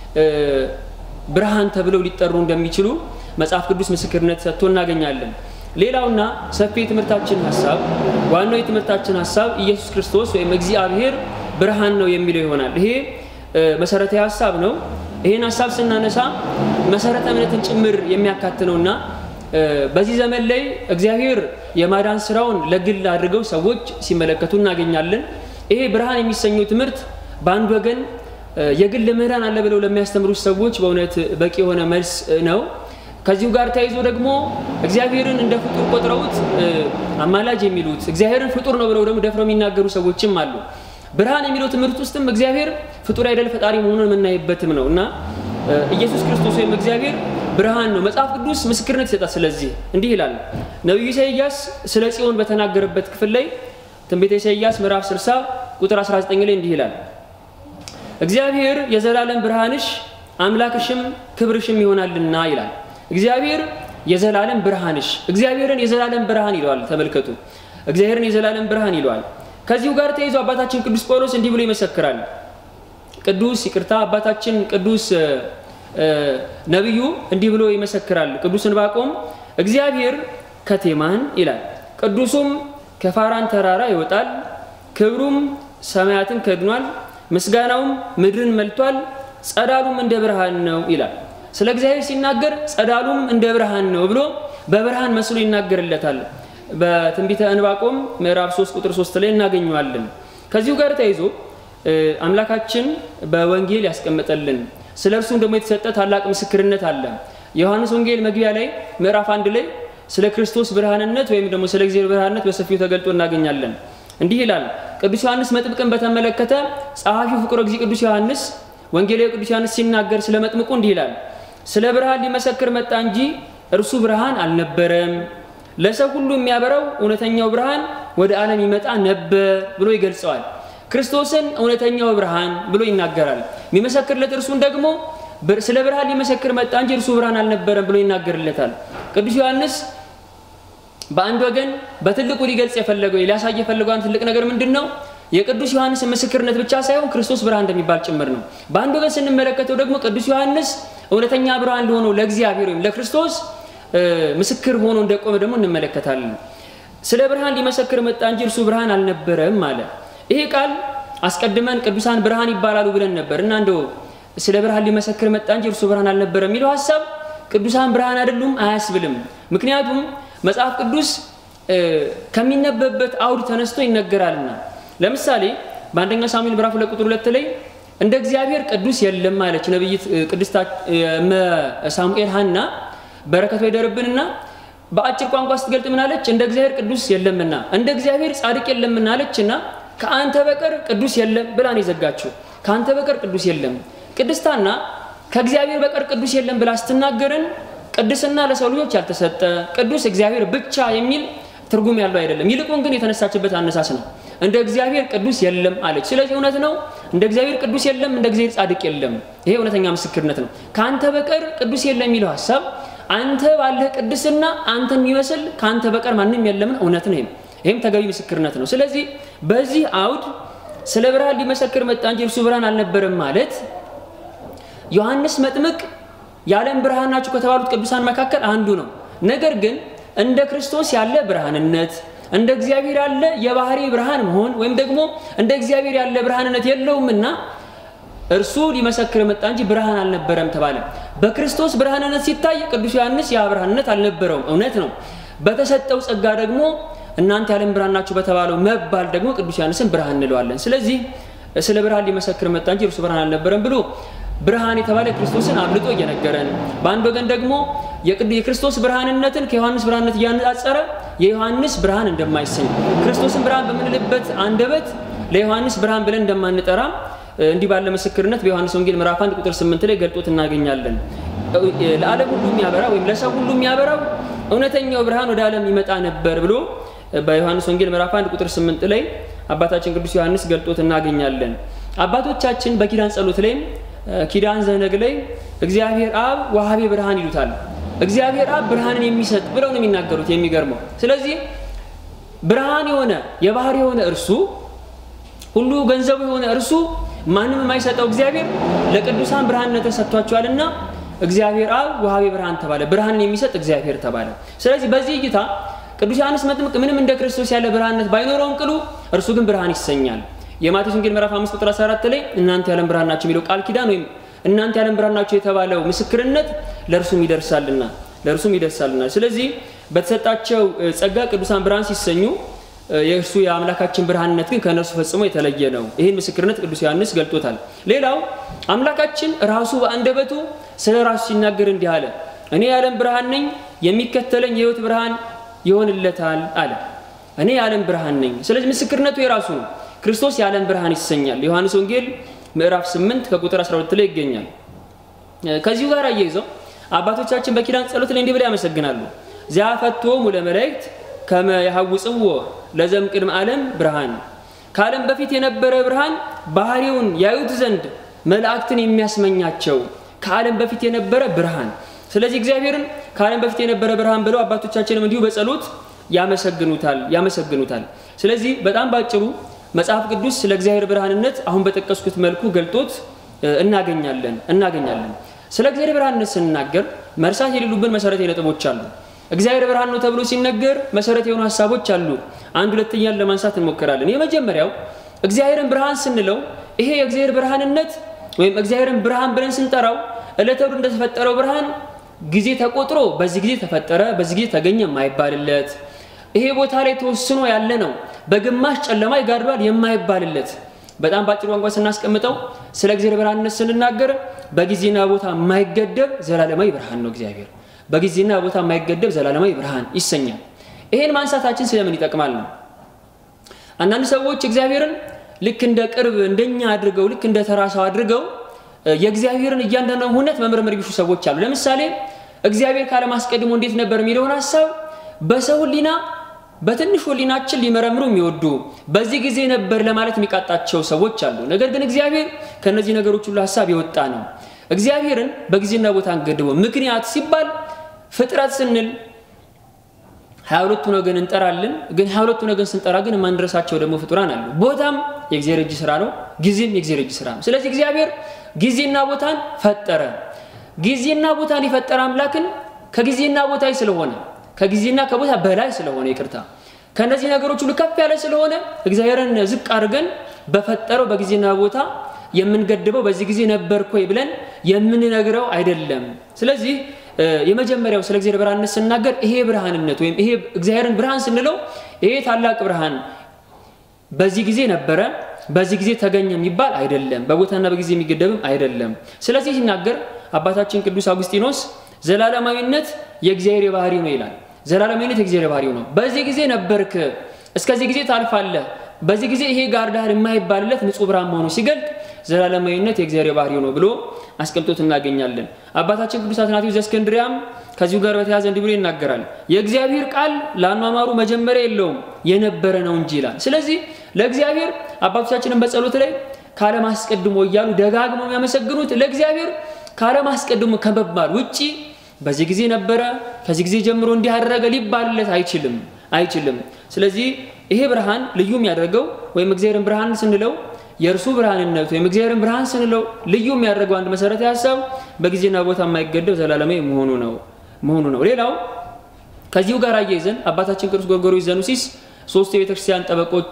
ብርሃን ተብለው ሊጠሩ እንደሚችሉ መጽሐፍ ቅዱስ ምስክርነት ሰጥቶ እናገኛለን። ሌላውና ሰፊ የትምህርታችን ሀሳብ ዋናው የትምህርታችን ሀሳብ ኢየሱስ ክርስቶስ ወይም እግዚአብሔር ብርሃን ነው የሚለው ይሆናል። ይሄ መሰረታዊ ሀሳብ ነው። ይህን ሀሳብ ስናነሳ መሰረተ እምነትን ጭምር የሚያካት ነውና በዚህ ዘመን ላይ እግዚአብሔር የማዳን ስራውን ለግል አድርገው ሰዎች ሲመለከቱ እናገኛለን። ይሄ ብርሃን የሚሰኘው ትምህርት በአንድ ወገን የግል ምህዳን አለ ብለው ለሚያስተምሩት ሰዎች በእውነት በቂ የሆነ መልስ ነው። ከዚሁ ጋር ተያይዞ ደግሞ እግዚአብሔርን እንደ ፍጡር ቆጥረውት አማላጅ የሚሉት እግዚአብሔርን ፍጡር ነው ብለው ደግሞ ደፍረው የሚናገሩ ሰዎችም አሉ። ብርሃን የሚለው ትምህርት ውስጥም እግዚአብሔር ፍጡር አይደል ፈጣሪ መሆኑን የምናይበትም ነው እና ኢየሱስ ክርስቶስ ወይም እግዚአብሔር ብርሃን ነው። መጽሐፍ ቅዱስ ምስክርነት ይሰጣል። ስለዚህ እንዲህ ይላል ነቢዩ ኢሳይያስ ስለ ጽዮን በተናገረበት ክፍል ላይ ትንቢተ ኢሳይያስ ምዕራፍ 60 ቁጥር 19 ላይ እንዲህ ይላል እግዚአብሔር የዘላለም ብርሃንሽ አምላክሽም ክብርሽም ይሆናልና ይላል። እግዚአብሔር የዘላለም ብርሃንሽ እግዚአብሔርን የዘላለም ብርሃን ይለዋል። ተመልከቱ፣ እግዚአብሔርን የዘላለም ብርሃን ይለዋል። ከዚሁ ጋር ተይዞ አባታችን ቅዱስ ጳውሎስ እንዲህ ብሎ ይመሰክራል። ቅዱስ ይቅርታ፣ አባታችን ቅዱስ ነቢዩ እንዲህ ብሎ ይመሰክራል። ቅዱስ ዕንባቆም እግዚአብሔር ከቴማን ይላል፣ ቅዱሱም ከፋራን ተራራ ይወጣል፣ ክብሩም ሰማያትን ከድኗል፣ ምስጋናውም ምድርን መልቷል፣ ጸዳሉም እንደ ብርሃን ነው ይላል። ስለ እግዚአብሔር ሲናገር ጸዳሉም እንደ ብርሃን ነው ብሎ በብርሃን መስሎ ይናገርለታል። በትንቢተ ዕንባቆም ምዕራፍ 3 ቁጥር 3 ላይ እናገኘዋለን። ከዚሁ ጋር ተይዞ አምላካችን በወንጌል ያስቀመጠልን ስለ እርሱም ደግሞ የተሰጠ ታላቅ ምስክርነት አለ። የዮሐንስ ወንጌል መግቢያ ላይ ምዕራፍ አንድ ላይ ስለ ክርስቶስ ብርሃንነት ወይም ደግሞ ስለ እግዚአብሔር ብርሃንነት በሰፊው ተገልጦ እናገኛለን። እንዲህ ይላል። ቅዱስ ዮሐንስ መጥምቅን በተመለከተ ጸሐፊው ፍቁረ እግዚእ ቅዱስ ዮሐንስ ወንጌላዊ ቅዱስ ዮሐንስ ሲናገር ስለ መጥምቁ እንዲህ ይላል። ስለ ብርሃን ሊመሰክር መጣ እንጂ እርሱ ብርሃን አልነበረም። ለሰው ሁሉ የሚያበራው እውነተኛው ብርሃን ወደ ዓለም ይመጣ ነበር ብሎ ይገልጸዋል። ክርስቶስን እውነተኛው ብርሃን ብሎ ይናገራል። የሚመሰክርለት እርሱን ደግሞ ስለ ብርሃን ሊመሰክር መጣ እንጂ እርሱ ብርሃን አልነበረም ብሎ ይናገርለታል። ቅዱስ ዮሐንስ በአንድ ወገን በትልቁ ሊገልጽ የፈለገው ሊያሳይ የፈለገው አንድ ትልቅ ነገር ምንድን ነው? የቅዱስ ዮሐንስ ምስክርነት ብቻ ሳይሆን ክርስቶስ ብርሃን እንደሚባል ጭምር ነው። በአንድ ወገን ስንመለከተው ደግሞ ቅዱስ ዮሐንስ እውነተኛ ብርሃን ለሆነው ለእግዚአብሔር ወይም ለክርስቶስ ምስክር ሆኖ እንደቆመ ደግሞ እንመለከታለን። ስለ ብርሃን ሊመሰክር መጣ እንጂ እርሱ ብርሃን አልነበረም አለ። ይሄ ቃል አስቀድመን ቅዱሳን ብርሃን ይባላሉ ብለን ነበር እና እንደው ስለ ብርሃን ሊመሰክር መጣ እንጂ እርሱ ብርሃን አልነበረም የሚለው ሀሳብ ቅዱሳን ብርሃን አይደሉም አያስብልም። ምክንያቱም መጽሐፍ ቅዱስ ከሚነበብበት አውድ ተነስቶ ይነገራልና። ለምሳሌ በአንደኛ ሳሙኤል ምዕራፍ ሁለት ቁጥር ሁለት ላይ እንደ እግዚአብሔር ቅዱስ የለም አለች ነቢይት ቅድስት ሳሙኤል ሀና በረከቱ ይደርብንና በአጭር ቋንቋ ስትገልጥ ምን አለች? እንደ እግዚአብሔር ቅዱስ የለምና እንደ እግዚአብሔር ጻድቅ የለምና አለች እና ከአንተ በቀር ቅዱስ የለም ብላ ነው የዘጋችው። ከአንተ በቀር ቅዱስ የለም። ቅድስታና ከእግዚአብሔር በቀር ቅዱስ የለም ብላ ስትናገርን ቅድስና ለሰው ልጆች ያልተሰጠ ቅዱስ እግዚአብሔር ብቻ የሚል ትርጉም ያለው አይደለም። ይልቁን ግን የተነሳችበት አነሳስ ነው። እንደ እግዚአብሔር ቅዱስ የለም አለች። ስለዚህ እውነት ነው፣ እንደ እግዚአብሔር ቅዱስ የለም፣ እንደ እግዚአብሔር ጻድቅ የለም። ይሄ እውነተኛ ምስክርነት ነው። ከአንተ በቀር ቅዱስ የለም የሚለው ሀሳብ አንተ ባለህ ቅድስና አንተን የሚመስል ከአንተ በቀር ማንም የለምን እውነት ነው። ይህም ተገቢ ምስክርነት ነው። ስለዚህ በዚህ አውድ ስለ ብርሃን ሊመሰክር መጣ እንጂ እርሱ ብርሃን አልነበረም ማለት ዮሐንስ መጥምቅ የዓለም ብርሃን ናቸው ከተባሉት ቅዱሳን መካከል አንዱ ነው። ነገር ግን እንደ ክርስቶስ ያለ ብርሃንነት እንደ እግዚአብሔር ያለ የባህሪ ብርሃን መሆን ወይም ደግሞ እንደ እግዚአብሔር ያለ ብርሃንነት የለውምና እርሱ ሊመሰክር መጣ እንጂ ብርሃን አልነበረም ተባለ። በክርስቶስ ብርሃንነት ሲታይ ቅዱስ ዮሐንስ ያ ብርሃንነት አልነበረውም፣ እውነት ነው። በተሰጠው ጸጋ ደግሞ እናንተ የዓለም ብርሃን ናችሁ በተባለው መባል ደግሞ ቅዱስ ዮሐንስን ብርሃን እንለዋለን። ስለዚህ ስለ ብርሃን ሊመሰክር መጣ እንጂ እርሱ ብርሃን አልነበረም ብሎ ብርሃን የተባለ ክርስቶስን አብልጦ እየነገረን፣ በአንድ ወገን ደግሞ የክርስቶስ ብርሃንነትን ከዮሐንስ ብርሃንነት እያነጻጸረ የዮሐንስ ብርሃን እንደማይሰኝ ክርስቶስን ብርሃን በምንልበት አንደበት ለዮሐንስ ብርሃን ብለን እንደማንጠራ እንዲህ ባለ ምስክርነት በዮሐንስ ወንጌል ምዕራፍ 1 ቁጥር 8 ላይ ገልጦት እናገኛለን። ለዓለም ሁሉ የሚያበራ ወይም ለሰው ሁሉ የሚያበራው እውነተኛው ብርሃን ወደ ዓለም ይመጣ ነበር ብሎ በዮሐንስ ወንጌል ምዕራፍ 1 ቁጥር 8 ላይ አባታችን ቅዱስ ዮሐንስ ገልጦት እናገኛለን። አባቶቻችን በኪዳን ጸሎት ላይም ኪዳን ዘነግ ላይ እግዚአብሔር አብ ዋሃቤ ብርሃን ይሉታል። እግዚአብሔር አብ ብርሃንን የሚሰጥ ብለው ነው የሚናገሩት። የሚገርመው ስለዚህ ብርሃን የሆነ የባህር የሆነ እርሱ ሁሉ ገንዘቡ የሆነ እርሱ ማንም የማይሰጠው እግዚአብሔር ለቅዱሳን ብርሃንነት ተሰጥቷቸዋልና እግዚአብሔር አብ ውሃቤ ብርሃን ተባለ። ብርሃንን የሚሰጥ እግዚአብሔር ተባለ። ስለዚህ በዚህ እይታ ቅዱስ ዮሐንስ መጥምቅ ምንም እንደ ክርስቶስ ያለ ብርሃንነት ባይኖረውም ቅሉ እርሱ ግን ብርሃን ይሰኛል። የማቴዎስ ወንጌል ምዕራፍ 5 ቁጥር 14 ላይ እናንተ ያለም ብርሃን ናቸው የሚለው ቃል ኪዳን ወይም እናንተ ያለም ብርሃን ናቸው የተባለው ምስክርነት ለእርሱም ይደርሳልና ለእርሱም ይደርሳልና። ስለዚህ በተሰጣቸው ጸጋ ቅዱሳን ብርሃን ሲሰኙ የእርሱ የአምላካችን ብርሃንነት ግን ከእነርሱ ፈጽሞ የተለየ ነው። ይህን ምስክርነት ቅዱስ ዮሐንስ ገልጦታል። ሌላው አምላካችን ራሱ በአንደበቱ ስለ ራሱ ሲናገር እንዲህ አለ፣ እኔ የዓለም ብርሃን ነኝ፣ የሚከተለኝ የሕይወት ብርሃን ይሆንለታል አለ። እኔ የዓለም ብርሃን ነኝ። ስለዚህ ምስክርነቱ የራሱ ነው። ክርስቶስ የዓለም ብርሃን ይሰኛል። ዮሐንስ ወንጌል ምዕራፍ 8 ከቁጥር 12 ላይ ይገኛል። ከዚሁ ጋር አያይዘው አባቶቻችን በኪዳን ጸሎት ላይ እንዲህ ብለው ያመሰግናሉ። ዚያፈቶሙ ለመላእክት ከመ ያሐውፅዎ ለዘም ቅድመ ዓለም ብርሃን ከዓለም በፊት የነበረ ብርሃን ባህሪውን ያዩት ዘንድ መላእክትን የሚያስመኛቸው ከዓለም በፊት የነበረ ብርሃን። ስለዚህ እግዚአብሔርን ከዓለም በፊት የነበረ ብርሃን ብለው አባቶቻችንም እንዲሁ በጸሎት ያመሰግኑታል ያመሰግኑታል። ስለዚህ በጣም ባጭሩ መጽሐፍ ቅዱስ ስለ እግዚአብሔር ብርሃንነት አሁን በጠቀስኩት መልኩ ገልጦት እናገኛለን እናገኛለን። ስለ እግዚአብሔር ብርሃንነት ስንናገር መርሳት የሌሉብን መሰረታዊ ነጥቦች አሉ። እግዚአብሔር ብርሃን ነው ተብሎ ሲነገር መሰረት የሆኑ ሀሳቦች አሉ። አንድ ሁለተኛን ለማንሳት እንሞክራለን። የመጀመሪያው እግዚአብሔርን ብርሃን ስንለው ይሄ የእግዚአብሔር ብርሃንነት ወይም እግዚአብሔርን ብርሃን ብለን ስንጠራው ዕለተ እሑድ እንደተፈጠረው ብርሃን ጊዜ ተቆጥሮ በዚህ ጊዜ ተፈጠረ፣ በዚህ ጊዜ ተገኘ የማይባልለት ይሄ ቦታ ላይ ተወስኖ ያለ ነው። በግማሽ ጨለማ ይጋርዷል የማይባልለት በጣም በአጭር ቋንቋ ስናስቀምጠው ስለ እግዚአብሔር ብርሃንነት ስንናገር በጊዜና ቦታ የማይገደብ ዘላለማዊ ብርሃን ነው እግዚአብሔር በጊዜና ቦታ የማይገደብ ዘላለማዊ ብርሃን ይሰኛል። ይሄን ማንሳታችን ስለምን ይጠቅማል ነው። አንዳንድ ሰዎች እግዚአብሔርን ልክ እንደ ቅርብ እንደኛ አድርገው ልክ እንደ ተራ ሰው አድርገው የእግዚአብሔርን እያንዳንዱ ሁነት መመርመር የሚሹ ሰዎች አሉ። ለምሳሌ እግዚአብሔር ካለም አስቀድሞ እንዴት ነበር የሚለውን ሀሳብ በሰው ሕሊና በትንሽ ሕሊናችን ሊመረምሩ የሚወዱ በዚህ ጊዜ ነበር ለማለት የሚቃጣቸው ሰዎች አሉ። ነገር ግን እግዚአብሔር ከእነዚህ ነገሮች ሁሉ ሀሳብ የወጣ ነው። እግዚአብሔርን በጊዜና ቦታ አንገድበው። ምክንያት ሲባል ፍጥረት ስንል ሀያ ሁለቱን ወገን እንጠራለን። ግን ሀያ ሁለቱን ወገን ስንጠራ ግን የማንድረሳቸው ደግሞ ፍጡራን አሉ። ቦታም የእግዚአብሔር እጅ ስራ ነው፣ ጊዜም የእግዚአብሔር እጅ ስራ ነው። ስለዚህ እግዚአብሔር ጊዜና ቦታን ፈጠረ። ጊዜና ቦታን የፈጠረ አምላክን ከጊዜና ቦታ ስለሆነ ከጊዜና ከቦታ በላይ ስለሆነ ይቅርታ፣ ከእነዚህ ነገሮች ሁሉ ከፍ ያለ ስለሆነ እግዚአብሔርን ዝቅ አድርገን በፈጠረው በጊዜና ቦታ የምንገድበው በዚህ ጊዜ ነበርኩ ወይ ብለን የምንነግረው አይደለም። ስለዚህ የመጀመሪያው ስለ እግዚአብሔር ብርሃንነት ስናገር ይሄ ብርሃንነት ወይም ይሄ እግዚአብሔርን ብርሃን ስንለው ይሄ ታላቅ ብርሃን በዚህ ጊዜ ነበረ፣ በዚህ ጊዜ ተገኘ የሚባል አይደለም። በቦታና በጊዜ የሚገደብም አይደለም። ስለዚህ ሲናገር አባታችን ቅዱስ አጉስጢኖስ ዘላለማዊነት የእግዚአብሔር የባህሪ ነው ይላል። ዘላለማዊነት የእግዚአብሔር ባህሪው ነው። በዚህ ጊዜ ነበርክ፣ እስከዚህ ጊዜ ታልፋለህ፣ በዚህ ጊዜ ይሄ ጋር ዳር የማይባልለት ንጹሕ ብርሃን መሆኑ ሲገልጥ ዘላለማዊነት የእግዚአብሔር ባህሪው ነው ብሎ አስቀምጦት እናገኛለን። አባታችን ቅዱስ አትናቴዎስ ዘእስክንድርያም ከዚሁ ጋር በተያያዘ እንዲህ ብሎ ይናገራል። የእግዚአብሔር ቃል ለአኗኗሩ መጀመሪያ የለውም የነበረ ነው እንጂ ይላል። ስለዚህ ለእግዚአብሔር አባቶቻችንን በጸሎት ላይ ካለም አስቀድሞ እያሉ ደጋግመው የሚያመሰግኑት ለእግዚአብሔር ካለም አስቀድሞ ከመባል ውጪ በዚህ ጊዜ ነበረ፣ ከዚህ ጊዜ ጀምሮ እንዲህ አደረገ ሊባልለት አይችልም አይችልም። ስለዚህ ይሄ ብርሃን ልዩ የሚያደርገው ወይም እግዚአብሔርን ብርሃን ስንለው የእርሱ ብርሃንነት ወይም እግዚአብሔርን ብርሃን ስንለው ልዩ የሚያደርገው አንድ መሰረታዊ ሀሳብ በጊዜና ቦታ የማይገደብ ዘላለማዊ መሆኑ ነው መሆኑ ነው። ሌላው ከዚሁ ጋር አያይዘን አባታችን ቅዱስ ጎርጎርዮስ ዘኑሲስ ሶስቱ የቤተክርስቲያን ጠበቆች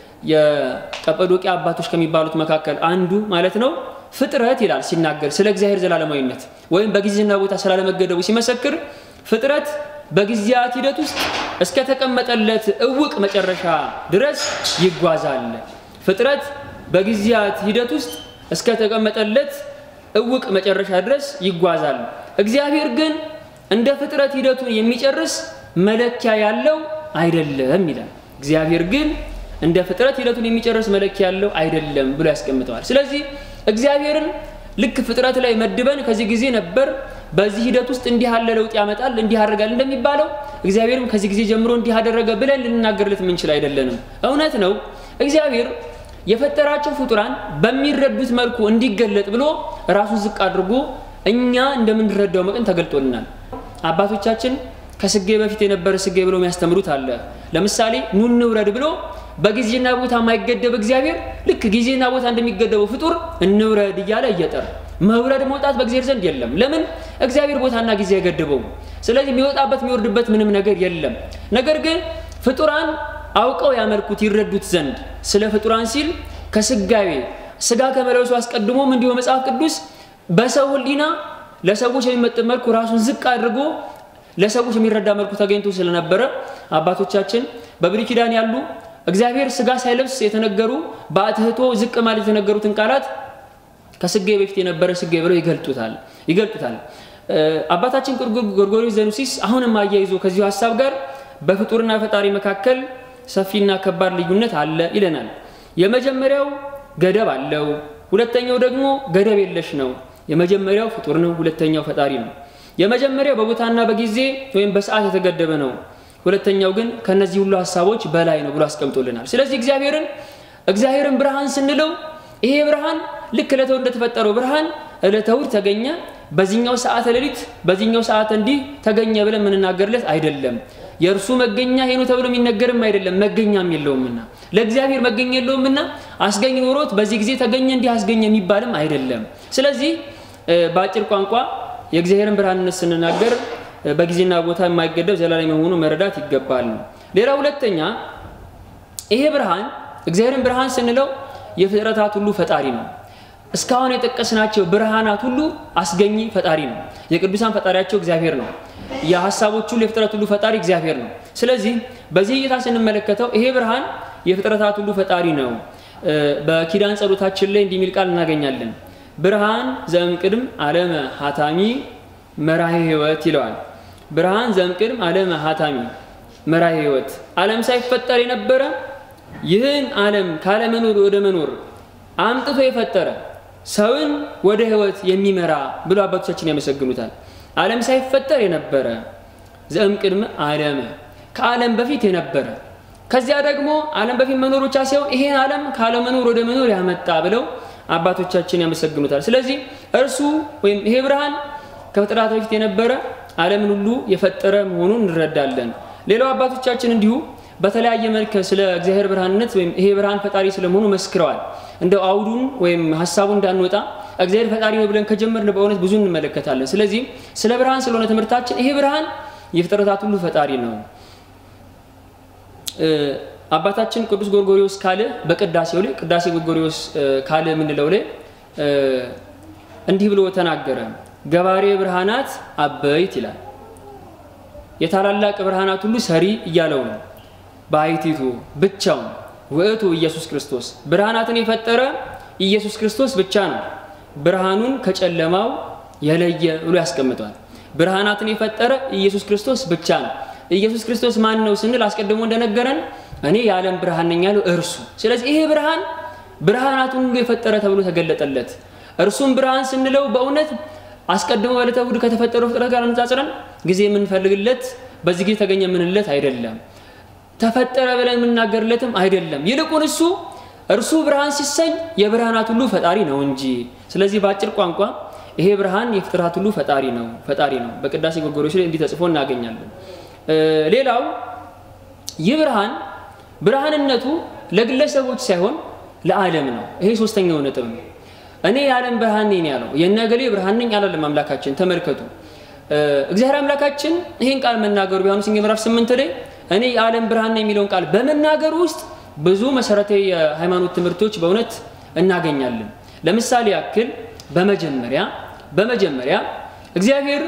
የቀጰዶቅያ አባቶች ከሚባሉት መካከል አንዱ ማለት ነው ፍጥረት ይላል ሲናገር ስለ እግዚአብሔር ዘላለማዊነት ወይም በጊዜና ቦታ ስላለመገደቡ ሲመሰክር ፍጥረት በጊዜያት ሂደት ውስጥ እስከተቀመጠለት እውቅ መጨረሻ ድረስ ይጓዛል። ፍጥረት በጊዜያት ሂደት ውስጥ እስከተቀመጠለት እውቅ መጨረሻ ድረስ ይጓዛል። እግዚአብሔር ግን እንደ ፍጥረት ሂደቱን የሚጨርስ መለኪያ ያለው አይደለም ይላል። እግዚአብሔር ግን እንደ ፍጥረት ሂደቱን የሚጨርስ መለኪያ ያለው አይደለም ብሎ ያስቀምጠዋል። ስለዚህ እግዚአብሔርን ልክ ፍጥረት ላይ መድበን ከዚህ ጊዜ ነበር በዚህ ሂደት ውስጥ እንዲህ ያለ ለውጥ ያመጣል እንዲህ ያደርጋል እንደሚባለው እግዚአብሔርም ከዚህ ጊዜ ጀምሮ እንዲህ አደረገ ብለን ልንናገርለት የምንችል አይደለንም። እውነት ነው እግዚአብሔር የፈጠራቸው ፍጡራን በሚረዱት መልኩ እንዲገለጥ ብሎ ራሱን ዝቅ አድርጎ እኛ እንደምንረዳው መጠን ተገልጦልናል። አባቶቻችን ከስጌ በፊት የነበረ ስጌ ብሎ የሚያስተምሩት አለ። ለምሳሌ ኑ እንውረድ ብሎ በጊዜና ቦታ የማይገደብ እግዚአብሔር ልክ ጊዜና ቦታ እንደሚገደበው ፍጡር እንውረድ እያለ እየጠር መውረድ መውጣት በእግዚአብሔር ዘንድ የለም። ለምን? እግዚአብሔር ቦታና ጊዜ አይገድበውም። ስለዚህ የሚወጣበት የሚወርድበት ምንም ነገር የለም። ነገር ግን ፍጡራን አውቀው ያመልኩት ይረዱት ዘንድ ስለ ፍጡራን ሲል ከስጋዌ ስጋ ከመለሱ አስቀድሞም እንዲሁ መጽሐፍ ቅዱስ በሰው ሕሊና ለሰዎች የሚመጥን መልኩ ራሱን ዝቅ አድርጎ ለሰዎች የሚረዳ መልኩ ተገኝቶ ስለነበረ አባቶቻችን በብሉይ ኪዳን ያሉ እግዚአብሔር ስጋ ሳይለብስ የተነገሩ በአትህቶ ዝቅ ማለት የተነገሩትን ቃላት ከስጌ በፊት የነበረ ስጌ ብለው ይገልጡታል ይገልጡታል። አባታችን ጎርጎርዮስ ዘኑሲስ አሁንም አያይዞ ከዚሁ ሀሳብ ጋር በፍጡርና ፈጣሪ መካከል ሰፊና ከባድ ልዩነት አለ ይለናል። የመጀመሪያው ገደብ አለው፣ ሁለተኛው ደግሞ ገደብ የለሽ ነው። የመጀመሪያው ፍጡር ነው፣ ሁለተኛው ፈጣሪ ነው። የመጀመሪያው በቦታና በጊዜ ወይም በሰዓት የተገደበ ነው። ሁለተኛው ግን ከነዚህ ሁሉ ሀሳቦች በላይ ነው ብሎ አስቀምጦልናል። ስለዚህ እግዚአብሔርን እግዚአብሔርን ብርሃን ስንለው ይሄ ብርሃን ልክ ዕለተ እሑድ እንደተፈጠረው ብርሃን ዕለተ እሑድ ተገኘ፣ በዚህኛው ሰዓተ ሌሊት በዚህኛው ሰዓት እንዲህ ተገኘ ብለን የምንናገርለት አይደለም። የእርሱ መገኛ ይሄ ነው ተብሎ የሚነገርም አይደለም፣ መገኛም የለውምና ለእግዚአብሔር መገኛ የለውምና አስገኝ ኖሮት በዚህ ጊዜ ተገኘ እንዲህ አስገኘ የሚባልም አይደለም። ስለዚህ በአጭር ቋንቋ የእግዚአብሔርን ብርሃንነት ስንናገር በጊዜና ቦታ የማይገደብ ዘላለም የሆኑ መረዳት ይገባል። ሌላ ሁለተኛ ይሄ ብርሃን እግዚአብሔርን ብርሃን ስንለው የፍጥረታት ሁሉ ፈጣሪ ነው። እስካሁን የጠቀስናቸው ብርሃናት ሁሉ አስገኝ ፈጣሪ ነው። የቅዱሳን ፈጣሪያቸው እግዚአብሔር ነው። የሀሳቦች ሁሉ የፍጥረት ሁሉ ፈጣሪ እግዚአብሔር ነው። ስለዚህ በዚህ እይታ ስንመለከተው ይሄ ብርሃን የፍጥረታት ሁሉ ፈጣሪ ነው። በኪዳን ጸሎታችን ላይ እንዲህ የሚል ቃል እናገኛለን። ብርሃን ዘእምቅድም ዓለመ ሀታሚ መራሄ ሕይወት ይለዋል። ብርሃን ዘእምቅድም ዓለመ ሀታሚ መራሄ ሕይወት ዓለም ሳይፈጠር የነበረ ይህን ዓለም ካለመኖር ወደ መኖር አምጥቶ የፈጠረ ሰውን ወደ ሕይወት የሚመራ ብሎ አባቶቻችን ያመሰግኑታል። ዓለም ሳይፈጠር የነበረ ዘእምቅድመ ዓለመ ከዓለም በፊት የነበረ ከዚያ ደግሞ ዓለም በፊት መኖር ብቻ ሳይሆን ይሄን ዓለም ካለመኖር ወደ መኖር ያመጣ ብለው አባቶቻችን ያመሰግኑታል። ስለዚህ እርሱ ወይም ይሄ ብርሃን ከፍጥረት በፊት የነበረ ዓለምን ሁሉ የፈጠረ መሆኑን እንረዳለን። ሌላው አባቶቻችን እንዲሁ በተለያየ መልክ ስለ እግዚአብሔር ብርሃንነት ወይም ይሄ ብርሃን ፈጣሪ ስለመሆኑ መስክረዋል። እንደው አውዱን ወይም ሀሳቡ እንዳንወጣ እግዚአብሔር ፈጣሪ ነው ብለን ከጀመርን በእውነት ብዙ እንመለከታለን። ስለዚህ ስለ ብርሃን ስለሆነ ትምህርታችን ይሄ ብርሃን የፍጥረታት ሁሉ ፈጣሪ ነው። አባታችን ቅዱስ ጎርጎሪዎስ ካለ በቅዳሴው ላይ ቅዳሴ ጎርጎሪዎስ ካለ የምንለው ላይ እንዲህ ብሎ ተናገረ። ገባሬ ብርሃናት አበይት ይላል። የታላላቅ ብርሃናት ሁሉ ሰሪ እያለው ነው። በአይቲቱ ብቻውን ውእቱ ኢየሱስ ክርስቶስ ብርሃናትን የፈጠረ ኢየሱስ ክርስቶስ ብቻ ነው። ብርሃኑን ከጨለማው የለየ ብሎ ያስቀምጠዋል። ብርሃናትን የፈጠረ ኢየሱስ ክርስቶስ ብቻ ነው። ኢየሱስ ክርስቶስ ማን ነው ስንል አስቀድሞ እንደነገረን እኔ የዓለም ብርሃን ነኝ ያለው እርሱ። ስለዚህ ይሄ ብርሃን ብርሃናቱን ሁሉ የፈጠረ ተብሎ ተገለጠለት። እርሱም ብርሃን ስንለው በእውነት አስቀድሞ በዕለተ እሑድ ከተፈጠረው ፍጥረት ጋር አነጻጽረን ጊዜ የምንፈልግለት በዚህ ጊዜ ተገኘ የምንለት አይደለም። ተፈጠረ ብለን የምናገርለትም አይደለም። ይልቁን እሱ እርሱ ብርሃን ሲሰኝ የብርሃናት ሁሉ ፈጣሪ ነው እንጂ። ስለዚህ በአጭር ቋንቋ ይሄ ብርሃን የፍጥረት ሁሉ ፈጣሪ ነው ፈጣሪ ነው። በቅዳሴ ጎርጎርዮስ ላይ እንዲህ ተጽፎ እናገኛለን። ሌላው ይህ ብርሃን ብርሃንነቱ ለግለሰቦች ሳይሆን ለዓለም ነው። ይሄ ሶስተኛው ነጥብ ነው። እኔ የዓለም ብርሃን ነኝ ያለው የነገሌ ብርሃን ነኝ አላለም አምላካችን። ተመልከቱ እግዚአብሔር አምላካችን ይህን ቃል መናገሩ ቢሆን ሲንገ ምዕራፍ ስምንት ላይ እኔ የዓለም ብርሃን ነኝ የሚለውን ቃል በመናገሩ ውስጥ ብዙ መሰረታዊ የሃይማኖት ትምህርቶች በእውነት እናገኛለን። ለምሳሌ ያክል በመጀመሪያ በመጀመሪያ እግዚአብሔር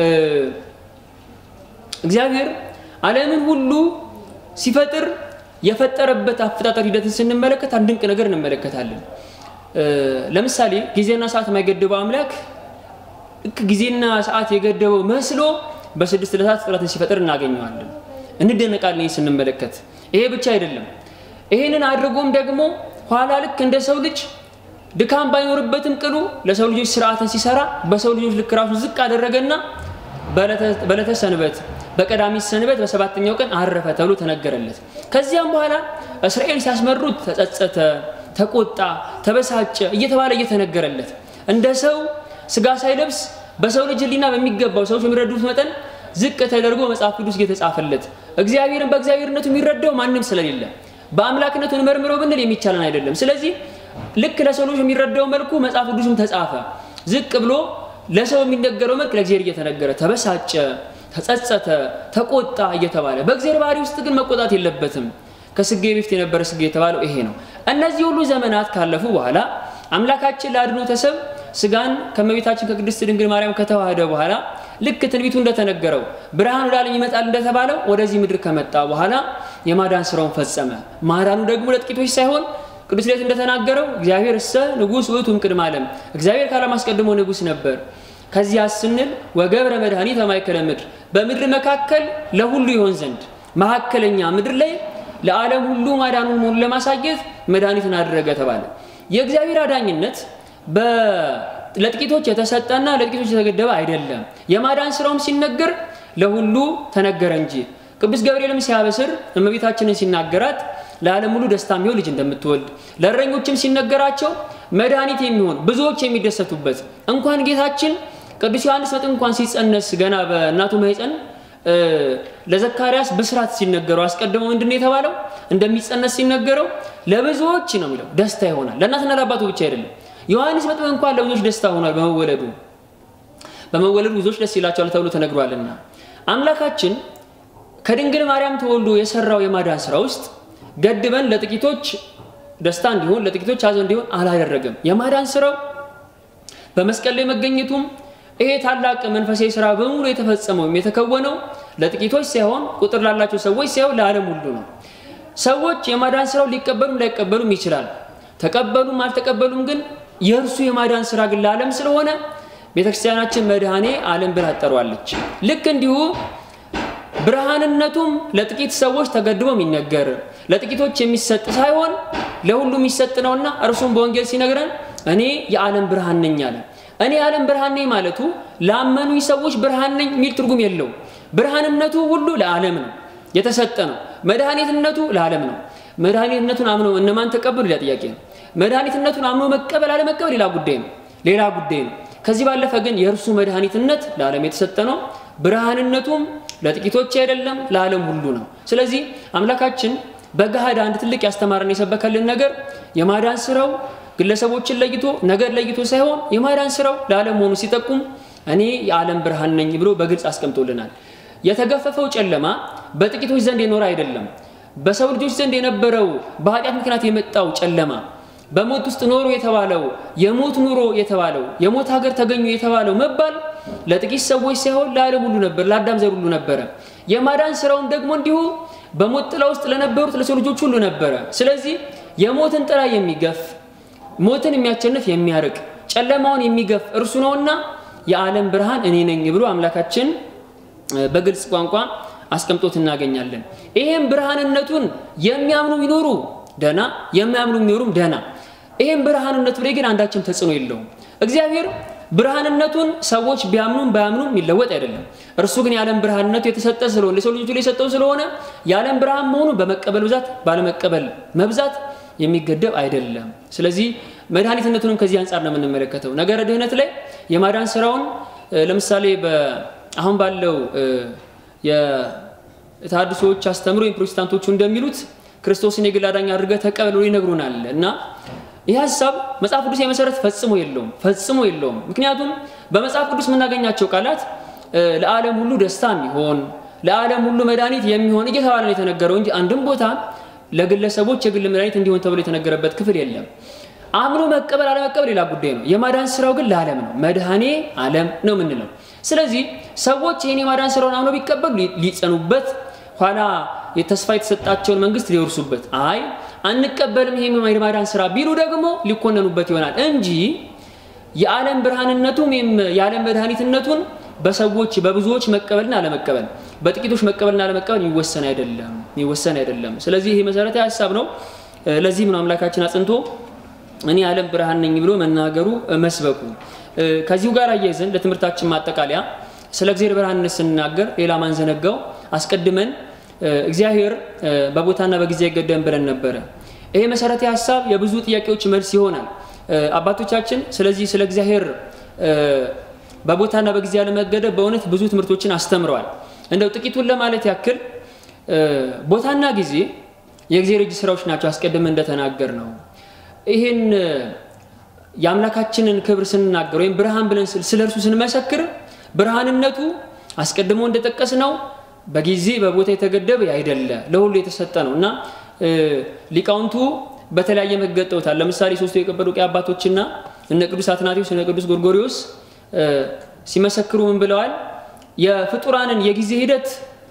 እግዚአብሔር ዓለምን ሁሉ ሲፈጥር የፈጠረበት አፈጣጠር ሂደትን ስንመለከት አንድ ድንቅ ነገር እንመለከታለን። ለምሳሌ ጊዜና ሰዓት የማይገድበው አምላክ ጊዜና ሰዓት የገደበው መስሎ በስድስት ዕለታት ፍጥረትን ሲፈጥር እናገኘዋለን። እንደነቃለን ስንመለከት። ይሄ ብቻ አይደለም። ይሄንን አድርጎም ደግሞ ኋላ ልክ እንደ ሰው ልጅ ድካም ባይኖርበትም ቅሉ ለሰው ልጆች ስርዓትን ሲሰራ በሰው ልጆች ልክ ራሱን ዝቅ አደረገና በዕለተ ሰንበት በቀዳሚት ሰንበት በሰባተኛው ቀን አረፈ ተብሎ ተነገረለት። ከዚያም በኋላ እስራኤል ሲያስመሩት ተጸጸተ፣ ተቆጣ፣ ተበሳጨ እየተባለ እየተነገረለት እንደ ሰው ስጋ ሳይለብስ በሰው ልጅ ሕሊና በሚገባው ሰዎች በሚረዱት መጠን ዝቅ ተደርጎ መጽሐፍ ቅዱስ እየተጻፈለት እግዚአብሔርን በእግዚአብሔርነቱ የሚረዳው ማንም ስለሌለ በአምላክነቱ እንመርምረው ብንል የሚቻለን አይደለም። ስለዚህ ልክ ለሰው ልጅ የሚረዳው መልኩ መጽሐፍ ቅዱስም ተጻፈ። ዝቅ ብሎ ለሰው የሚነገረው መልክ ለእግዚአብሔር እየተነገረ ተበሳጨ፣ ተጸጸተ፣ ተቆጣ እየተባለ በእግዚአብሔር ባህሪ ውስጥ ግን መቆጣት የለበትም። ከስጌ በፊት የነበረ ስጌ የተባለው ይሄ ነው። እነዚህ ሁሉ ዘመናት ካለፉ በኋላ አምላካችን ለአድኅኖተ ሰብእ ስጋን ከእመቤታችን ከቅድስት ድንግል ማርያም ከተዋህደ በኋላ ልክ ትንቢቱ እንደተነገረው ብርሃን ወደ ዓለም ይመጣል እንደተባለው ወደዚህ ምድር ከመጣ በኋላ የማዳን ስራውን ፈጸመ። ማዳኑ ደግሞ ለጥቂቶች ሳይሆን ቅዱስ ሌት እንደተናገረው እግዚአብሔር እሰ ንጉሥ ውእቱ እምቅድመ ዓለም፣ እግዚአብሔር ከዓለም አስቀድሞ ንጉሥ ነበር። ከዚያ ስንል ወገብረ መድኃኒተ ማእከለ ምድር፣ በምድር መካከል ለሁሉ ይሆን ዘንድ መካከለኛ ምድር ላይ ለዓለም ሁሉ ማዳኑን መሆኑን ለማሳየት መድኃኒትን አደረገ ተባለ። የእግዚአብሔር አዳኝነት ለጥቂቶች የተሰጠና ለጥቂቶች የተገደበ አይደለም። የማዳን ስራውም ሲነገር ለሁሉ ተነገረ እንጂ ቅዱስ ገብርኤልም ሲያበስር እመቤታችንን ሲናገራት ለዓለም ሁሉ ደስታ የሚሆን ልጅ እንደምትወልድ ለእረኞችም ሲነገራቸው መድኃኒት የሚሆን ብዙዎች የሚደሰቱበት እንኳን ጌታችን ቅዱስ ዮሐንስ መጥምቅ እንኳን ሲጸነስ ገና በእናቱ ማኅፀን ለዘካርያስ ብስራት ሲነገረው አስቀድሞ ምንድን ነው የተባለው? እንደሚጸነስ ሲነገረው ለብዙዎች ነው የሚለው ደስታ ይሆናል። ለእናትና ለአባቱ ብቻ አይደለም። ዮሐንስ መጥምቅ እንኳን ለብዙዎች ደስታ ሆኗል በመወለዱ በመወለዱ ብዙዎች ደስ ይላቸዋል ተብሎ ተነግሯልና አምላካችን ከድንግል ማርያም ተወልዶ የሰራው የማዳን ስራ ውስጥ ገድበን ለጥቂቶች ደስታ እንዲሆን ለጥቂቶች ሐዘን እንዲሆን አላደረገም። የማዳን ስራው በመስቀል ላይ መገኘቱም ይሄ ታላቅ መንፈሳዊ ስራ በሙሉ የተፈጸመው የተከወነው ለጥቂቶች ሳይሆን ቁጥር ላላቸው ሰዎች ሳይሆን ለዓለም ሁሉ ነው። ሰዎች የማዳን ስራው ሊቀበሉም ላይቀበሉም ይችላል። ተቀበሉም አልተቀበሉም ግን የእርሱ የማዳን ስራ ግን ለዓለም ስለሆነ ቤተክርስቲያናችን መድኃኔ ዓለም ብላ ጠሯለች። ልክ እንዲሁ ብርሃንነቱም ለጥቂት ሰዎች ተገድቦ የሚነገር ለጥቂቶች የሚሰጥ ሳይሆን ለሁሉ የሚሰጥ ነውና እርሱም በወንጌል ሲነግረን እኔ የዓለም ብርሃን ነኝ አለ። እኔ የዓለም ብርሃን ነኝ ማለቱ ላመኑኝ ሰዎች ብርሃን ነኝ የሚል ትርጉም የለው። ብርሃንነቱ ሁሉ ለዓለም ነው የተሰጠ ነው። መድኃኒትነቱ ለዓለም ነው። መድኃኒትነቱን አምኖ እነማን ተቀበሉ? ሌላ ጥያቄ ነው። መድኃኒትነቱን አምኖ መቀበል አለመቀበል ሌላ ጉዳይ ነው። ሌላ ጉዳይ ነው። ከዚህ ባለፈ ግን የእርሱ መድኃኒትነት ለዓለም የተሰጠ ነው። ብርሃንነቱም ለጥቂቶች አይደለም፣ ለዓለም ሁሉ ነው። ስለዚህ አምላካችን በገሃድ አንድ ትልቅ ያስተማረን የሰበከልን ነገር የማዳን ስራው ግለሰቦችን ለይቶ ነገር ለይቶ ሳይሆን የማዳን ስራው ለዓለም መሆኑ ሲጠቁም እኔ የዓለም ብርሃን ነኝ ብሎ በግልጽ አስቀምጦልናል። የተገፈፈው ጨለማ በጥቂቶች ዘንድ የኖረ አይደለም። በሰው ልጆች ዘንድ የነበረው በኃጢአት ምክንያት የመጣው ጨለማ በሞት ውስጥ ኖሮ የተባለው የሞት ኑሮ የተባለው የሞት ሀገር ተገኙ የተባለው መባል ለጥቂት ሰዎች ሳይሆን ለዓለም ሁሉ ነበር፣ ለአዳም ዘር ሁሉ ነበረ። የማዳን ስራውም ደግሞ እንዲሁ በሞት ጥላ ውስጥ ለነበሩት ለሰው ልጆች ሁሉ ነበረ። ስለዚህ የሞትን ጥላ የሚገፍ ሞትን የሚያቸንፍ የሚያርቅ ጨለማውን የሚገፍ እርሱ ነውና የዓለም ብርሃን እኔ ነኝ ብሎ አምላካችን በግልጽ ቋንቋ አስቀምጦት እናገኛለን። ይሄም ብርሃንነቱን የሚያምኑ ቢኖሩ ደና፣ የሚያምኑ ቢኖሩም ደና። ይሄም ብርሃንነቱ ላይ ግን አንዳችም ተጽዕኖ የለውም። እግዚአብሔር ብርሃንነቱን ሰዎች ቢያምኑም ባያምኑም የሚለወጥ አይደለም። እርሱ ግን የዓለም ብርሃንነቱ የተሰጠ ስለሆነ ለሰው ልጆች ላይ የሰጠው ስለሆነ የዓለም ብርሃን መሆኑ በመቀበል ብዛት ባለመቀበል መብዛት የሚገደብ አይደለም። ስለዚህ መድኃኒትነቱንም ከዚህ አንጻር ነው የምንመለከተው። ነገረ ድህነት ላይ የማዳን ስራውን ለምሳሌ አሁን ባለው የተሐድሶዎች አስተምሮ የፕሮቴስታንቶቹ እንደሚሉት ክርስቶስን የግል አዳኝ አድርገህ ተቀበል ብሎ ይነግሩናል እና ይህ ሀሳብ መጽሐፍ ቅዱስ የመሰረት ፈጽሞ የለውም ፈጽሞ የለውም። ምክንያቱም በመጽሐፍ ቅዱስ የምናገኛቸው ቃላት ለዓለም ሁሉ ደስታ የሚሆን ለዓለም ሁሉ መድኃኒት የሚሆን እየተባለ ነው የተነገረው እንጂ አንድም ቦታ ለግለሰቦች የግል መድኃኒት እንዲሆን ተብሎ የተነገረበት ክፍል የለም። አምኖ መቀበል አለመቀበል ሌላ ጉዳይ ነው። የማዳን ስራው ግን ለዓለም ነው። መድኃኔ ዓለም ነው የምንለው። ስለዚህ ሰዎች ይህን የማዳን ስራውን አምነው ቢቀበሉ ሊጸኑበት፣ ኋላ የተስፋ የተሰጣቸውን መንግስት ሊወርሱበት፣ አይ አንቀበልም ይሄ የማዳን ስራ ቢሉ ደግሞ ሊኮነኑበት ይሆናል እንጂ የዓለም ብርሃንነቱም የዓለም መድኃኒትነቱን በሰዎች በብዙዎች መቀበልና አለመቀበል በጥቂቶች መቀበልና አለመቀበል የሚወሰን አይደለም የሚወሰን አይደለም። ስለዚህ ይሄ መሰረታዊ ሀሳብ ነው። ለዚህም ነው አምላካችን አጽንቶ እኔ የዓለም ብርሃን ነኝ ብሎ መናገሩ መስበኩ። ከዚሁ ጋር አያይዘን ለትምህርታችን ማጠቃለያ ስለ እግዚአብሔር ብርሃንነት ስንናገር ሌላ ማንዘነጋው አስቀድመን እግዚአብሔር በቦታና በጊዜ አይገደብም ብለን ነበረ። ይሄ መሰረታዊ ሀሳብ የብዙ ጥያቄዎች መልስ ይሆናል። አባቶቻችን ስለዚህ ስለ እግዚአብሔር በቦታና በጊዜ ያለመገደብ በእውነት ብዙ ትምህርቶችን አስተምረዋል። እንደው ጥቂቱን ለማለት ያክል ቦታና ጊዜ የእግዚአብሔር እጅ ስራዎች ናቸው። አስቀድመን እንደተናገር ነው። ይህን የአምላካችንን ክብር ስንናገር ወይም ብርሃን ብለን ስለ እርሱ ስንመሰክር ብርሃንነቱ አስቀድሞ እንደጠቀስ ነው በጊዜ በቦታ የተገደበ አይደለ፣ ለሁሉ የተሰጠ ነው እና ሊቃውንቱ በተለያየ መገጠውታል። ለምሳሌ ሶስቱ የቀጰዶቅያ አባቶችና እነ ቅዱስ አትናቴዎስ እነ ቅዱስ ጎርጎሪዎስ ሲመሰክሩ ምን ብለዋል? የፍጡራንን የጊዜ ሂደት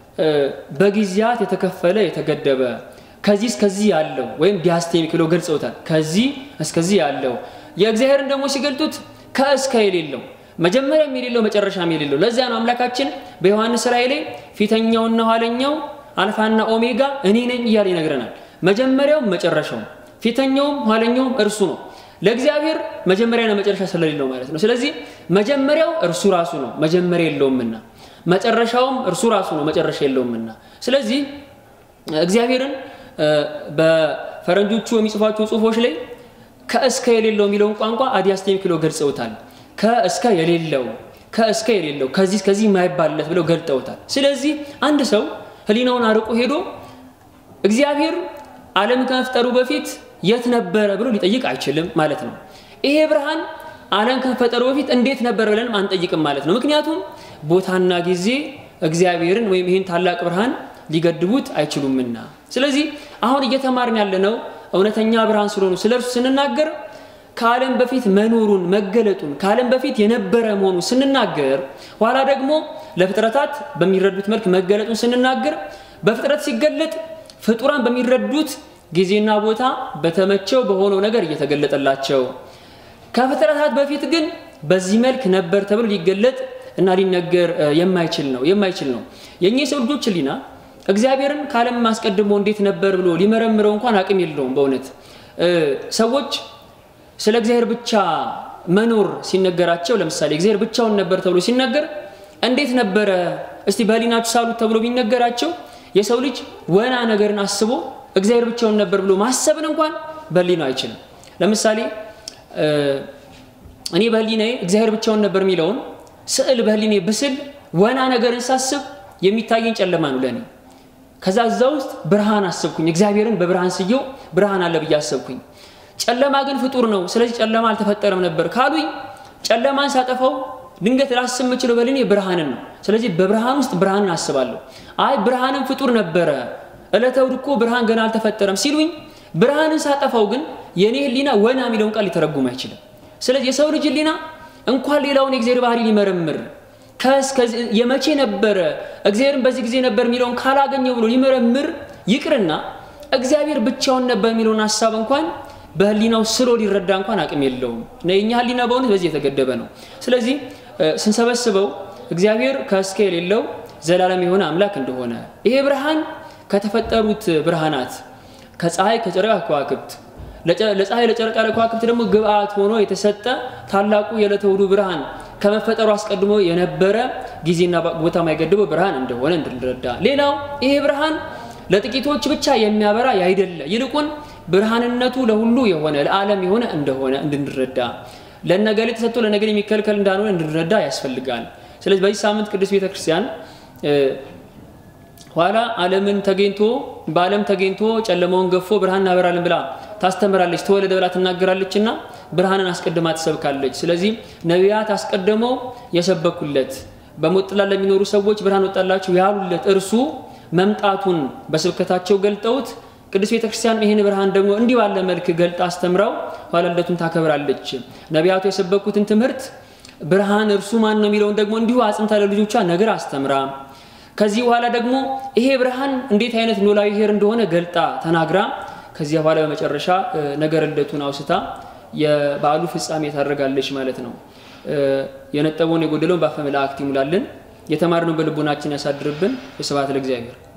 በጊዜያት የተከፈለ የተገደበ ከዚህ እስከዚህ ያለው ወይም ዲያስቴሚክ ብለው ገልጸውታል። ከዚህ እስከዚህ ያለው የእግዚአብሔርን ደግሞ ሲገልጡት ከእስከ የሌለው መጀመሪያም የሌለው መጨረሻም የሌለው። ለዚያ ነው አምላካችን በዮሐንስ ራእይ ላይ ፊተኛውና ኋለኛው አልፋና ኦሜጋ እኔ ነኝ እያለ ይነግረናል። መጀመሪያውም መጨረሻውም ፊተኛውም ኋለኛውም እርሱ ነው። ለእግዚአብሔር መጀመሪያና መጨረሻ ስለሌለው ማለት ነው። ስለዚህ መጀመሪያው እርሱ ራሱ ነው፣ መጀመሪያ የለውምና፣ መጨረሻውም እርሱ ራሱ ነው፣ መጨረሻ የለውምና። ስለዚህ እግዚአብሔርን በፈረንጆቹ የሚጽፏቸው ጽሁፎች ላይ ከእስከ የሌለው የሚለውን ቋንቋ አዲያስቴሚክ ብለው ገልጸውታል። ከእስከ የሌለው ከእስከ የሌለው ከዚህ እስከዚህ የማይባልለት ብለው ገልጠውታል። ስለዚህ አንድ ሰው ሕሊናውን አርቆ ሄዶ እግዚአብሔር ዓለም ከመፍጠሩ በፊት የት ነበረ ብሎ ሊጠይቅ አይችልም ማለት ነው። ይሄ ብርሃን ዓለም ከመፈጠሩ በፊት እንዴት ነበር ብለንም አንጠይቅም ማለት ነው። ምክንያቱም ቦታና ጊዜ እግዚአብሔርን ወይም ይህን ታላቅ ብርሃን ሊገድቡት አይችሉምና። ስለዚህ አሁን እየተማርን ያለነው እውነተኛ ብርሃን ስለሆኑ ስለ እርሱ ስንናገር ከዓለም በፊት መኖሩን መገለጡን ከዓለም በፊት የነበረ መሆኑን ስንናገር ኋላ ደግሞ ለፍጥረታት በሚረዱት መልክ መገለጡን ስንናገር በፍጥረት ሲገለጥ ፍጡራን በሚረዱት ጊዜና ቦታ በተመቸው በሆነው ነገር እየተገለጠላቸው ከፍጥረታት በፊት ግን በዚህ መልክ ነበር ተብሎ ሊገለጥ እና ሊነገር የማይችል ነው የማይችል ነው። የእኛ የሰው ልጆች ሕሊና እግዚአብሔርን ከዓለም አስቀድሞ እንዴት ነበር ብሎ ሊመረምረው እንኳን አቅም የለውም። በእውነት ሰዎች ስለ እግዚአብሔር ብቻ መኖር ሲነገራቸው፣ ለምሳሌ እግዚአብሔር ብቻውን ነበር ተብሎ ሲነገር እንዴት ነበረ እስቲ በሕሊናችሁ ሳሉት ተብሎ ቢነገራቸው የሰው ልጅ ወና ነገርን አስቦ እግዚአብሔር ብቻውን ነበር ብሎ ማሰብን እንኳን በሕሊናው አይችልም። ለምሳሌ እኔ በሕሊናዬ እግዚአብሔር ብቻውን ነበር የሚለውን ስዕል በሕሊናዬ ብስል ወና ነገርን ሳስብ የሚታየኝ ጨለማ ነው ለእኔ። ከዛ እዛ ውስጥ ብርሃን አሰብኩኝ። እግዚአብሔርን በብርሃን ስየው ብርሃን አለ ብዬ አሰብኩኝ። ጨለማ ግን ፍጡር ነው፣ ስለዚህ ጨለማ አልተፈጠረም ነበር ካሉኝ ጨለማን ሳጠፋው ድንገት ላስብ የምችለው በልኔ ብርሃንን ነው። ስለዚህ በብርሃን ውስጥ ብርሃንን አስባለሁ። አይ ብርሃንን ፍጡር ነበረ፣ ዕለተ እሑድ እኮ ብርሃን ገና አልተፈጠረም ሲሉኝ ብርሃንን ሳጠፋው ግን የእኔ ሕሊና ወና የሚለውን ቃል ሊተረጉም አይችልም። ስለዚህ የሰው ልጅ ሕሊና እንኳን ሌላውን የእግዚአብሔር ባህሪ ሊመረምር የመቼ ነበረ እግዚአብሔርን በዚህ ጊዜ ነበር የሚለውን ካላገኘው ብሎ ሊመረምር ይቅርና እግዚአብሔር ብቻውን ነበር የሚለውን ሀሳብ እንኳን በህሊናው ስሎ ሊረዳ እንኳን አቅም የለውም። የእኛ ህሊና በእውነት በዚህ የተገደበ ነው። ስለዚህ ስንሰበስበው እግዚአብሔር ከእስከ የሌለው ዘላለም የሆነ አምላክ እንደሆነ ይሄ ብርሃን ከተፈጠሩት ብርሃናት ከፀሐይ ከጨረቃ ከዋክብት ለፀሐይ ለጨረቃ ለከዋክብት ደግሞ ግብአት ሆኖ የተሰጠ ታላቁ የዕለተ እሑዱ ብርሃን ከመፈጠሩ አስቀድሞ የነበረ ጊዜና ቦታ የማይገድበው ብርሃን እንደሆነ እንድንረዳ፣ ሌላው ይሄ ብርሃን ለጥቂቶች ብቻ የሚያበራ ያይደለ ይልቁን ብርሃንነቱ ለሁሉ የሆነ ለዓለም የሆነ እንደሆነ እንድንረዳ፣ ለነገሌ ተሰጥቶ ለነገሌ የሚከልከል እንዳልሆነ እንድንረዳ ያስፈልጋል። ስለዚህ በዚህ ሳምንት ቅዱስ ቤተክርስቲያን ኋላ ዓለምን ተገኝቶ በዓለም ተገኝቶ ጨለማውን ገፎ ብርሃን እናበራለን ብላ ታስተምራለች፣ ተወለደ ብላ ትናገራለች እና ብርሃንን አስቀድማ ትሰብካለች። ስለዚህ ነቢያት አስቀድመው የሰበኩለት በሞት ጥላ ለሚኖሩ ሰዎች ብርሃን ወጣላቸው ያሉለት እርሱ መምጣቱን በስብከታቸው ገልጠውት ቅዱስ ቤተክርስቲያን ይህን ብርሃን ደግሞ እንዲህ ባለ መልክ ገልጣ አስተምራው ኋላ ልደቱን ታከብራለች። ነቢያቱ የሰበኩትን ትምህርት ብርሃን እርሱ ማን ነው የሚለውን ደግሞ እንዲሁ አጽንታ ለልጆቿ ነገር አስተምራ ከዚህ በኋላ ደግሞ ይሄ ብርሃን እንዴት አይነት ኖላዊ ሄር እንደሆነ ገልጣ ተናግራ ከዚያ በኋላ በመጨረሻ ነገረ ልደቱን አውስታ የበዓሉ ፍጻሜ ታደርጋለች ማለት ነው። የነጠበውን የጎደለውን በአፈ መላእክት ይሙላልን፣ የተማርነውን በልቡናችን ያሳድርብን። ስብሐት ለእግዚአብሔር።